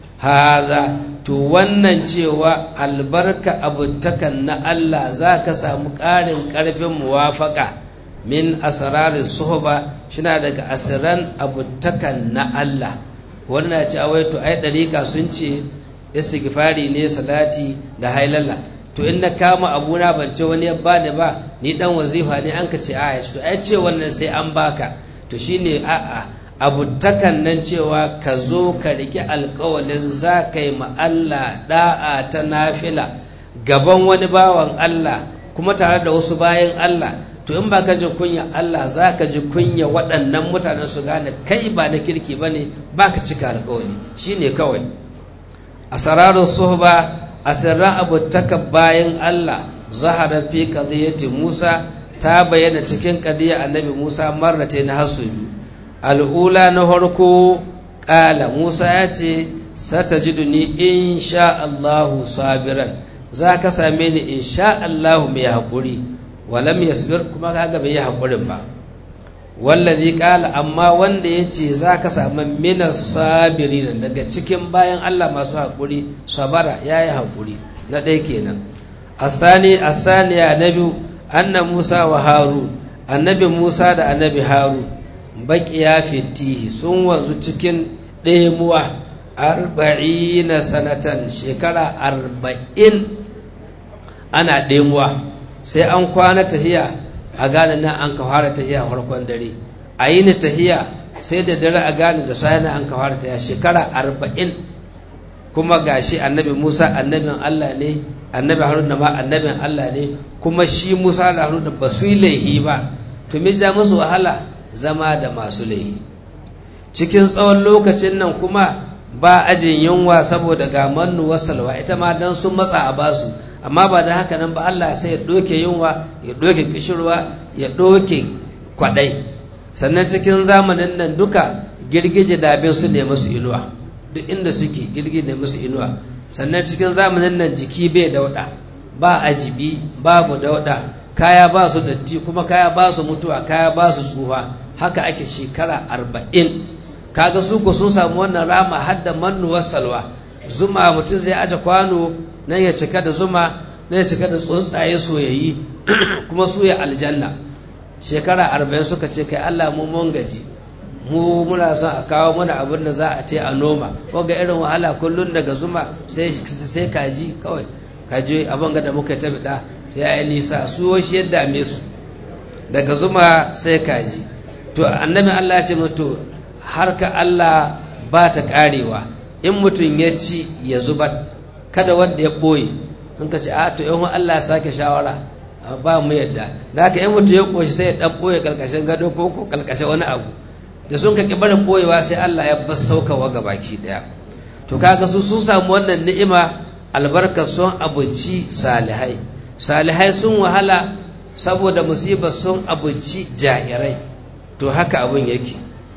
haza to wannan cewa albarka abutakan na Allah za ka samu ƙarin ƙarfin muwafaka min asrarin suhba shina daga asiran abutakan na Allah wannan ce awai to ai dariƙa sun ce istighfari ne salati da hailalla to in na kama abuna ban ce wani ya bani ba ni dan wazifa ne an ka ce a to ai ce wannan sai an baka to shine a'a abutakan nan cewa ka zo ka riƙe alƙawalin za ka yi Allah da'a ta nafila gaban wani bawan Allah kuma tare da wasu bayan Allah to in ba ka ji kunya Allah za ka ji kunya waɗannan mutanen su gane kai ba na kirki ba ne ba ka cika alƙawali shi ne kawai a sararin suhba a sirran abutaka bayan Allah zahara fi qadiyyati Musa ta bayyana cikin qadiyya annabi Musa marrata na hasu biyu al'ula na harko ƙala musa ya ce sata ni in sha Allahu sabiran za ka same ni in sha Allahu mai haƙuri walam yasbir kuma kaga bai yi haƙurin ba wallazi ƙala amma wanda ya ce za ka sami mina sabirin daga cikin bayan Allah masu haƙuri sabara ya yi haƙuri na ɗaya kenan asani asaniya na biyu anna musa wa harun annabi musa da annabi harun baƙiya fitihi sun wanzu cikin ɗemuwa arba'ina sanatan shekara arba'in ana ɗemuwa sai an kwana tahiya a gane nan an ka fara tahiya farkon dare a yi ni tahiya sai da dare a gane da sai an ka fara tahiya shekara arba'in kuma gashi annabi musa annabin allah ne annabi haruna ma annabin allah ne kuma shi musa da haruna ba su yi laihi ba to me ja musu wahala zama da masu laihi cikin tsawon lokacin nan kuma ba ajin yunwa saboda ga mannu wasalwa ita ma dan sun matsa a basu amma ba da haka nan ba Allah sai ya doke yunwa ya doke kishirwa ya doke kwadai sannan cikin zamanin nan duka girgije da abin su ne musu inuwa duk inda suke girgije ne musu inuwa sannan cikin zamanin nan jiki bai dauda ba ajibi babu dauda kaya ba su datti kuma kaya ba su mutuwa kaya ba su tsufa haka ake shekara arba'in kaga su ko sun samu wannan rama har da mannuwar salwa zuma mutum zai aje kwano nan ya cika da zuma nan ya cika da tsuntsaye soyayyi kuma su ya aljanna shekara arba'in suka ce kai Allah mu mun gaji mu muna son a kawo mana abin da za a ce a noma ko ga irin wahala kullun daga zuma sai sai kaji kawai kaji abin ga da muka ta bida ya yi nisa su shi ya dame su daga zuma sai kaji to annabi Allah ya ce mutu harka Allah ba ta karewa in mutum ya ci ya zubar kada wanda ya ɓoye in ka ce a to yan Allah ya sake shawara ba mu yadda da haka in mutum ya ƙoshi sai ya ɗan ɓoye ƙarƙashin gado ko ko ƙarƙashin wani abu da sun ka barin ɓoyewa sai Allah ya bar saukawa ga baki ɗaya to kaga su sun samu wannan ni'ima albarkar sun abinci salihai salihai sun wahala saboda musibar sun abinci jairai to haka abin yake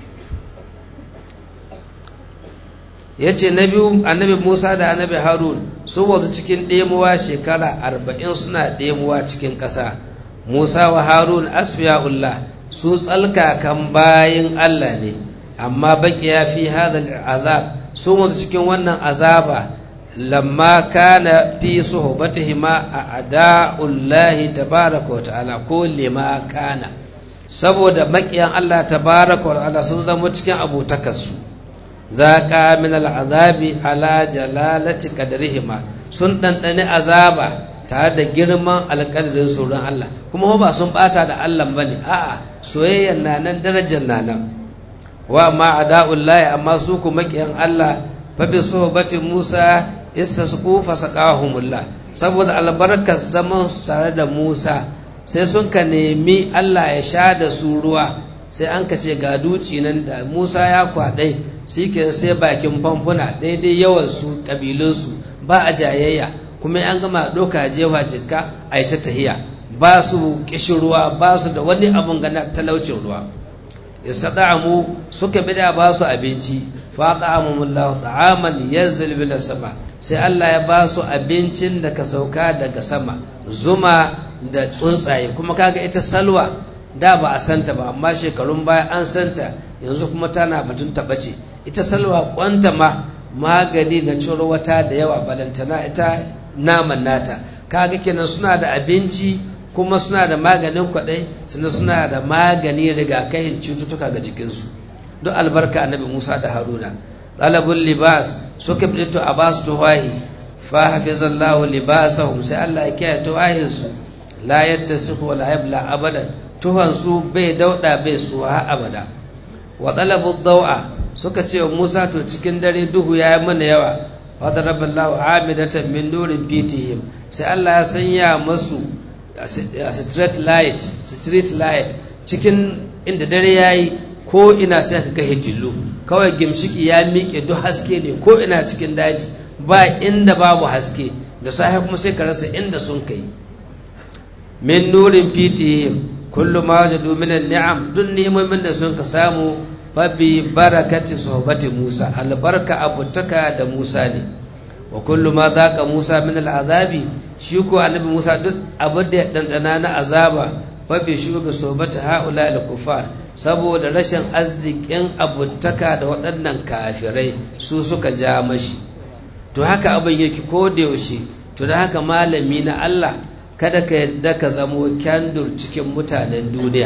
ya ce na biyu annabi musa da annabi harun sun wazu cikin ɗemuwa shekara arba'in suna ɗemuwa cikin ƙasa musa wa harun asfiya'ullah su tsalkakan bayin allah ne amma baki ya fi hadal azab sun wazu cikin wannan azaba lamma kana fi suhbatihima a ada'ullahi tabaraka wa ta'ala ko lima kana saboda makiyan Allah tabaraka wa ta'ala sun zama cikin abotakarsu zaqa min al'azabi ala jalalati qadrihima sun dandane azaba tare da girman alƙadarin tsoron Allah kuma ba sun bata da Allah bane a'a soyayyar na nan darajar na nan wa ma ada'ullahi amma su ku makiyan Allah fa bi suhbati Musa istasqu fasaqahumullah saboda albarkar zaman tare da Musa sai sun ka nemi Allah ya sha da su ruwa sai an ka ce ga duci nan da Musa ya kwaɗai shi ke sai bakin famfuna daidai yawan su ƙabilunsu ba a jayayya kuma an gama ɗauka jewa jikka a yi ta tahiya ba su ƙishin ruwa ba su da wani abun gana talaucin ruwa istada'amu suka bida ba su abinci fa ta'amumullahu ta'aman yanzil bil sama sai Allah ya ba su abincin da ka sauka daga sama zuma da tsuntsaye kuma kaga ita salwa da ba a santa ba amma shekarun baya an santa yanzu kuma tana batun taɓace ita salwa kwanta ma magani na ciro wata da yawa balantana ita naman nata kaga kenan suna da abinci kuma suna da maganin kwaɗai sannan suna da magani rigakafin cututtuka ga jikinsu duk albarka annabi musa da haruna talabul libas suka fito a basu tuwahi fa hafizallahu libasahum sai Allah ya kiyaye tuwahinsu la yattasihu wa la yabla abadan tuhansu bai dauda bai suwa abada wa talabu dawa suka ce wa Musa to cikin dare duhu ya yi mana yawa fadaraballahu amidatan min nurin fitihim sai Allah ya sanya masu street light street light cikin inda dare yayi ko ina sai ka ga hitillu kawai gimshiki ya miƙe duk haske ne ko ina cikin daji ba inda babu haske da safe kuma sai ka rasa inda sun kai min nurin fitihim kullu ma wajadu min ni'am duk nemomin da sun ka samu fabi barakati sohbati Musa albarka abutaka da Musa ne wa kullu ma zaqa Musa min al'azabi shi ko annabi Musa duk abin da ya dandana na azaba fabi shi bi sohbati haula al-kufar saboda rashin arzikin abutaka da waɗannan kafirai su suka ja mashi to haka abin yake ko da yaushe to da haka malami na Allah kada ka yadda ka zamo kyandur cikin mutanen duniya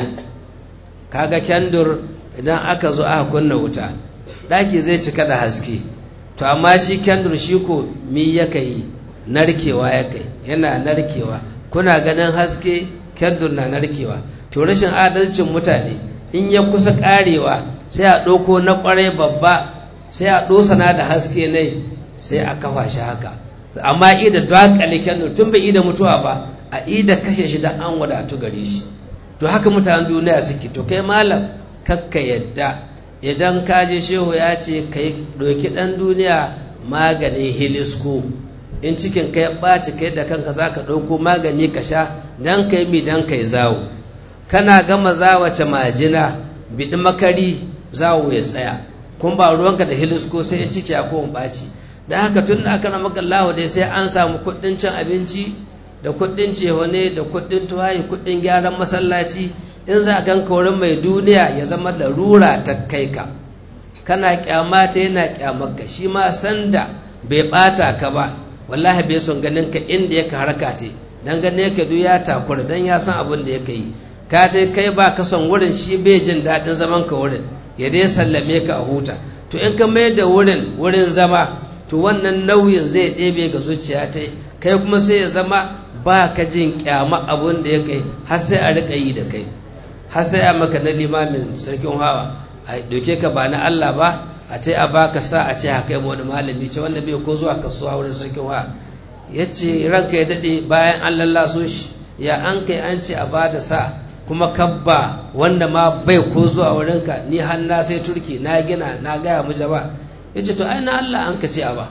kaga kyandur idan aka zo aka kunna wuta ɗaki zai cika da haske to amma shi kyandur shi ko mi yaka yi narkewa ya kai yana narkewa kuna ganin haske kyandur na narkewa to rashin adalcin mutane in ya kusa karewa sai a ɗauko na ƙwarai babba sai a ɗosana da haske ne sai a kafa shi haka amma ida dakale kyandur tun bai ida mutuwa ba a ida kashe shi da an wadatu gare shi to haka mutanen duniya suke to kai malam kakka yadda idan ka je shehu ya ce ka yi ɗauki ɗan duniya maganin hilisko in cikin ka ya ɓaci kai da kanka za ka ɗauko magani ka sha don ka yi mi don ka yi zawo kana gama zawace majina biɗi makari zawo ya tsaya kun ba ruwanka da hilisko sai in ciki a kowane ɓaci da haka tun da aka ramaka Allah dai sai an samu kuɗin cin abinci da kuɗin cehone da kuɗin tuwayi kuɗin gyaran masallaci in za a ganka wurin mai duniya ya zama larura ta kai ka kana kyamata yana kyamarka shi ma sanda bai bata ka ba wallahi bai son ganin ka inda yake haraka te dan gane ka duk ya takura dan ya san abin da yake yi ka je kai ba ka son wurin shi bai jin daɗin zaman ka wurin ya dai sallame ka a huta to in ka mai da wurin wurin zama to wannan nauyin zai ɗebe ga zuciya ta kai kuma sai ya zama ba ka jin kyama abin da ya kai har sai a riƙa yi da kai har sai a maka na limamin sarkin hawa a doke ka ba na Allah ba a ta a baka sa a ce haka yi wani malami ce wanda bai ko zuwa kasuwa wurin sarkin hawa ya ce ranka ya daɗe bayan an lallaso shi ya an kai an ce a ba da sa kuma kabba wanda ma bai ko zuwa wurinka ni har na sai turki na gina na gaya mu jaba ya ce to ai na Allah an ka ce a ba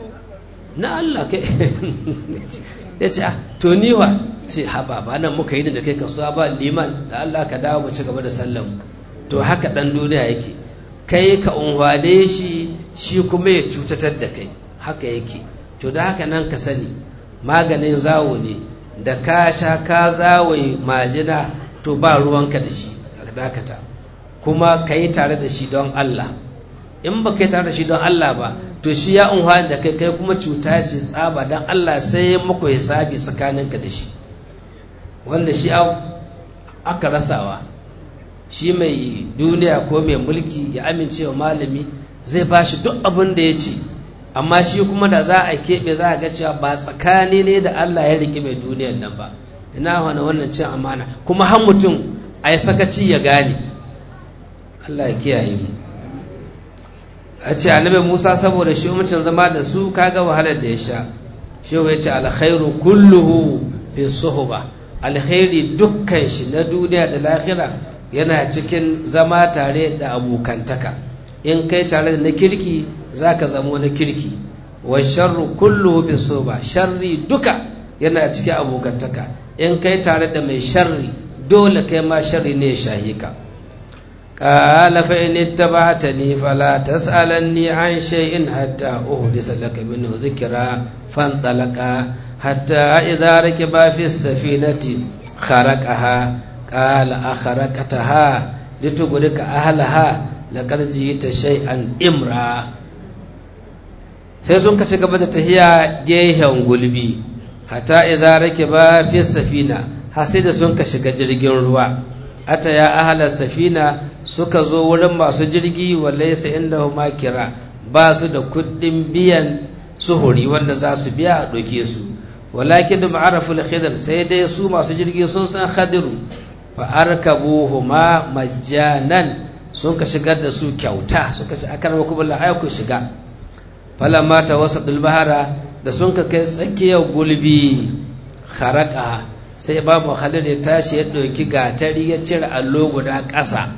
na Allah kai ya ce to ni wa ce haba ba nan muka yi da kai kasuwa ba liman da Allah ka dawo mu ci gaba da sallan to haka dan duniya yake kai ka unhwane shi shi kuma ya cutatar da kai haka yake to da haka nan ka sani maganin zawo ne da ka sha ka zawaye majina to ba ruwanka da shi dakata kuma ka yi tare da shi don Allah in ba ka yi tare da shi don Allah ba to shi ya unhwani da kai kai kuma cuta ce tsaba don Allah sai ya muku hisabi tsakaninka da shi wanda shi aka rasawa shi mai duniya ko mai mulki ya amince wa malami zai ba shi duk abin da ya ce amma shi kuma da za a keɓe za a ga cewa ba tsakani ne da Allah ya riƙe mai duniyar nan ba ina wani wannan cin amana kuma har mutum a yi sakaci ya gane Allah ya kiyaye mu a ce annabi Musa saboda shi mutum zama da su kaga wahalar da ya sha shehu ya ce alkhairu kulluhu fi suhba alkhairi dukkan shi na duniya da lahira yana cikin zama tare da abokantaka in kai tare da na kirki zaka zamo na kirki wa sharru kulluhu fi suhba sharri duka yana cikin abokantaka in kai tare da mai sharri dole kai ma sharri ne ya shahi ka قال فإن اتبعتني فلا تسألني عن شيء حتى أحدث لك منه ذكرا فانطلقا حتى إذا ركبا في السفينة خرقها قال أخرقتها لتغرق أهلها لقد جئت شيئا إمرا sai sun kashe gaba da tahiya gehen gulbi hatta iza rake ba fi safina har sai da sun ka shiga jirgin ruwa ata ya ahalar safina suka zo wurin masu jirgi wallaisa inda huma kira ba su da kuɗin biyan suhuri wanda za su biya a ɗauke su walakin da ma'araful khidr sai dai su masu jirgi sun san khadiru fa arkabuhuma majjanan sun ka shigar da su kyauta suka ce akan kuma la ku shiga falamma tawassatul bahara da sun ka kai tsakiyar gulbi kharaka sai babu khalil ya tashi ya ɗauki gatari ya cire allo guda ƙasa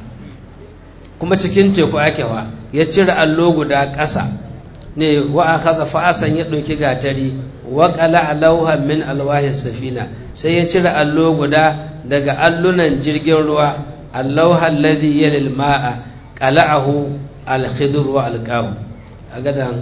kuma cikin teku ake wa ya cire allo guda ƙasa ne wa akaza fa'asan ya ɗauki gatari wa qala alawha min alwahi safina sai ya cire allo guda daga allunan jirgin ruwa alawha alladhi yalil ma'a qala'ahu al-khidr wa alqahu agadan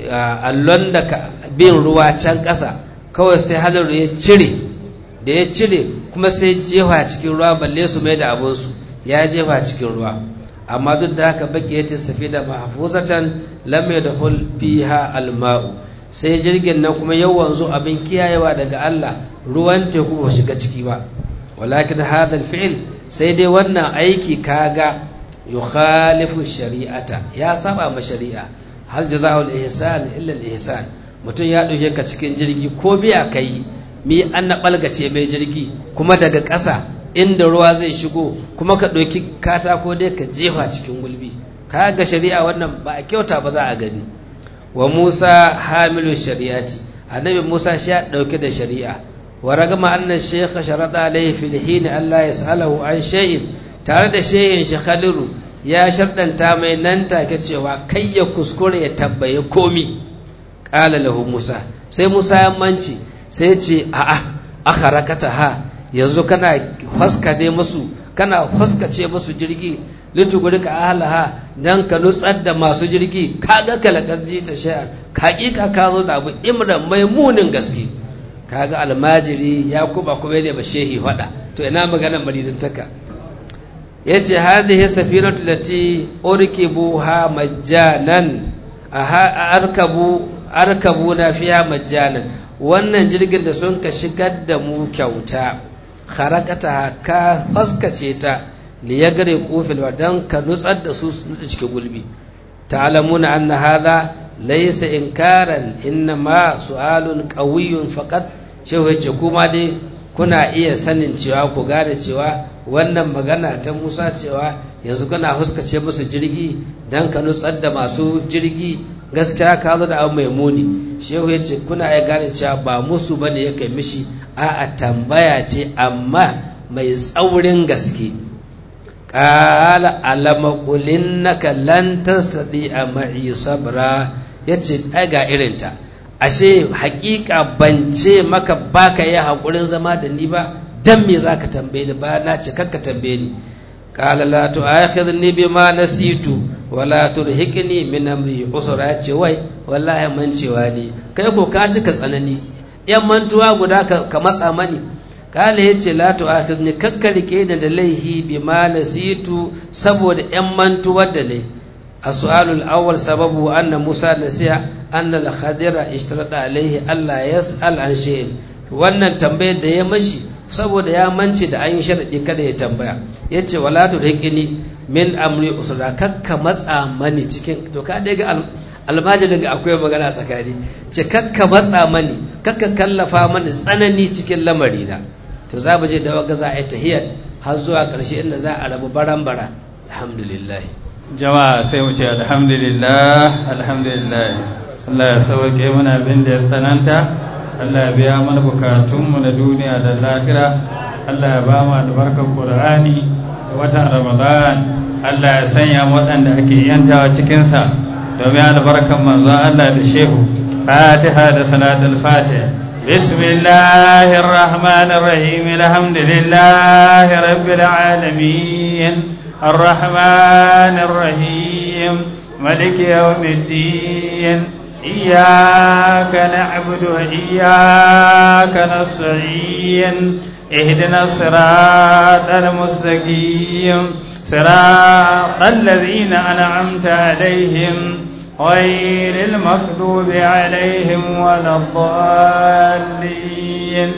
allon da bin ruwa can ƙasa kawai sai hadaru ya cire da ya cire kuma sai jefa cikin ruwa balle su mai da abinsu ya jefa cikin ruwa amma duk da haka baki ya ce safi da mahfuzatan lam yadkhul fiha alma'u sai jirgin nan kuma yau wanzu abin kiyayewa daga Allah ruwan teku ba shiga ciki ba walakin hadha alfi'l sai dai wannan aiki kaga yukhalifu shari'ata ya saba ma shari'a hal jazaa'ul ihsan illa al-ihsan mutum ya dauke ka cikin jirgi ko biya kai mi an na ɓalgace mai jirgi kuma daga ƙasa inda ruwa zai shigo kuma ka ɗauki katako dai ka jefa cikin gulbi ka ga shari'a wannan ba a kyauta ba za a gani wa musa hamilu shari'ati annabi musa shi ya ɗauke da shari'a wa ragama annan shekha sharaɗa alaihi fil hini allah ya sa'alahu an shay'in tare da shehin shi khaliru ya sharɗanta mai nan take cewa kai ya kuskure ya tabbaye komi ƙala lahu musa sai musa ya manci sai ce a'a aka rakata ha yanzu kana haskade musu kana haskace musu jirgi lituguri ka ahalaha dan ka nutsar da masu jirgi kaga kalakar ji ta shayar hakika ka zo da abu imran mai munin gaske kaga almajiri ya kuba kuma ne ba shehi fada to ina magana maridintaka yace hadhihi safinatu lati urkibuha majjanan arkabu arkabuna fiha majjanan wannan jirgin da sun ka shigar da mu kyauta kharakata ka faskace ta li yagre kufil wa dan ka nutsar da su nutsa cikin gulbi ta'lamuna anna hadha laysa inkaran inna ma su'alun qawiyyun faqat shehu yace kuma dai kuna iya sanin cewa ku gane cewa wannan magana ta Musa cewa yanzu kana huskace musu jirgi dan ka nutsar da masu jirgi gaskiya ka zo da abu mai muni shehu ya ce kuna ya gane cewa ba musu bane ya kai mishi a tambaya ce amma mai tsaurin gaske ƙala alama naka lan tastati a ma'i sabra ya ce ai ga irinta ashe hakika ban ce maka baka yi haƙurin zama da ni ba dan me za ka tambaye ni ba na ce kakka tambaye ni ƙala la tu'akhidni bima nasitu wala turhiqni min amri usra ce wai wallahi mancewa ne kai ko ka cika tsanani yan mantuwa guda ka matsa mani kala yace la tu'akhidni kakkarike da da laihi bima nasitu saboda yan mantuwar da ne as-su'alul awwal sababu anna musa nasiya anna al-khadira ishtarada alaihi alla yas'al an shay'in wannan tambayar da ya mashi saboda ya mance da an yi sharadi kada ya tambaya yace wala turhiqni min amri usra kakka matsa mani cikin to ka dai ga almajirin ga akwai magana tsakani ce kakka matsa mani kakka kallafa mani tsanani cikin lamari na to za mu je da waga za a yi tahiyar har zuwa ƙarshe inda za a rabu baran bara alhamdulillah jama'a sai mu ce alhamdulillah alhamdulillah Allah ya sauke mana abin da ya tsananta Allah ya biya mana bukatunmu na duniya da lahira Allah ya ba mu albarkar Qur'ani da watan Ramadan Allah ya sanya waɗanda ake yantawa cikinsa domin albarkar manzon Allah da shehu Fatiha da salatul Fatiha بسم الله الرحمن الرحيم الحمد لله رب العالمين الرحمن الرحيم ملك يوم الدين إياك نعبد وإياك نستعين اهدنا الصراط المستقيم صراط الذين أنعمت عليهم غير المكذوب عليهم ولا الضالين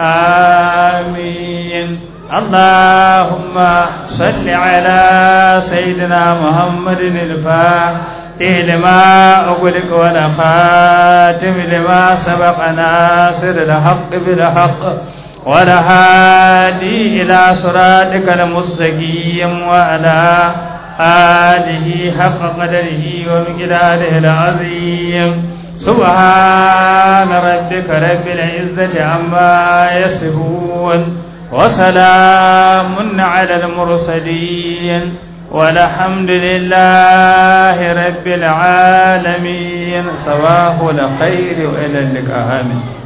آمين اللهم صل على سيدنا محمد الفاتح لما أغلق ولا خاتم لما سبق ناصر الحق بالحق ولا هادي إلى صراطك المستقيم وعلى آله حق قدره ومقداره العظيم سبحان ربك رب العزة عما يصفون وسلام على المرسلين والحمد لله رب العالمين صباح الخير وإلى اللقاء آمين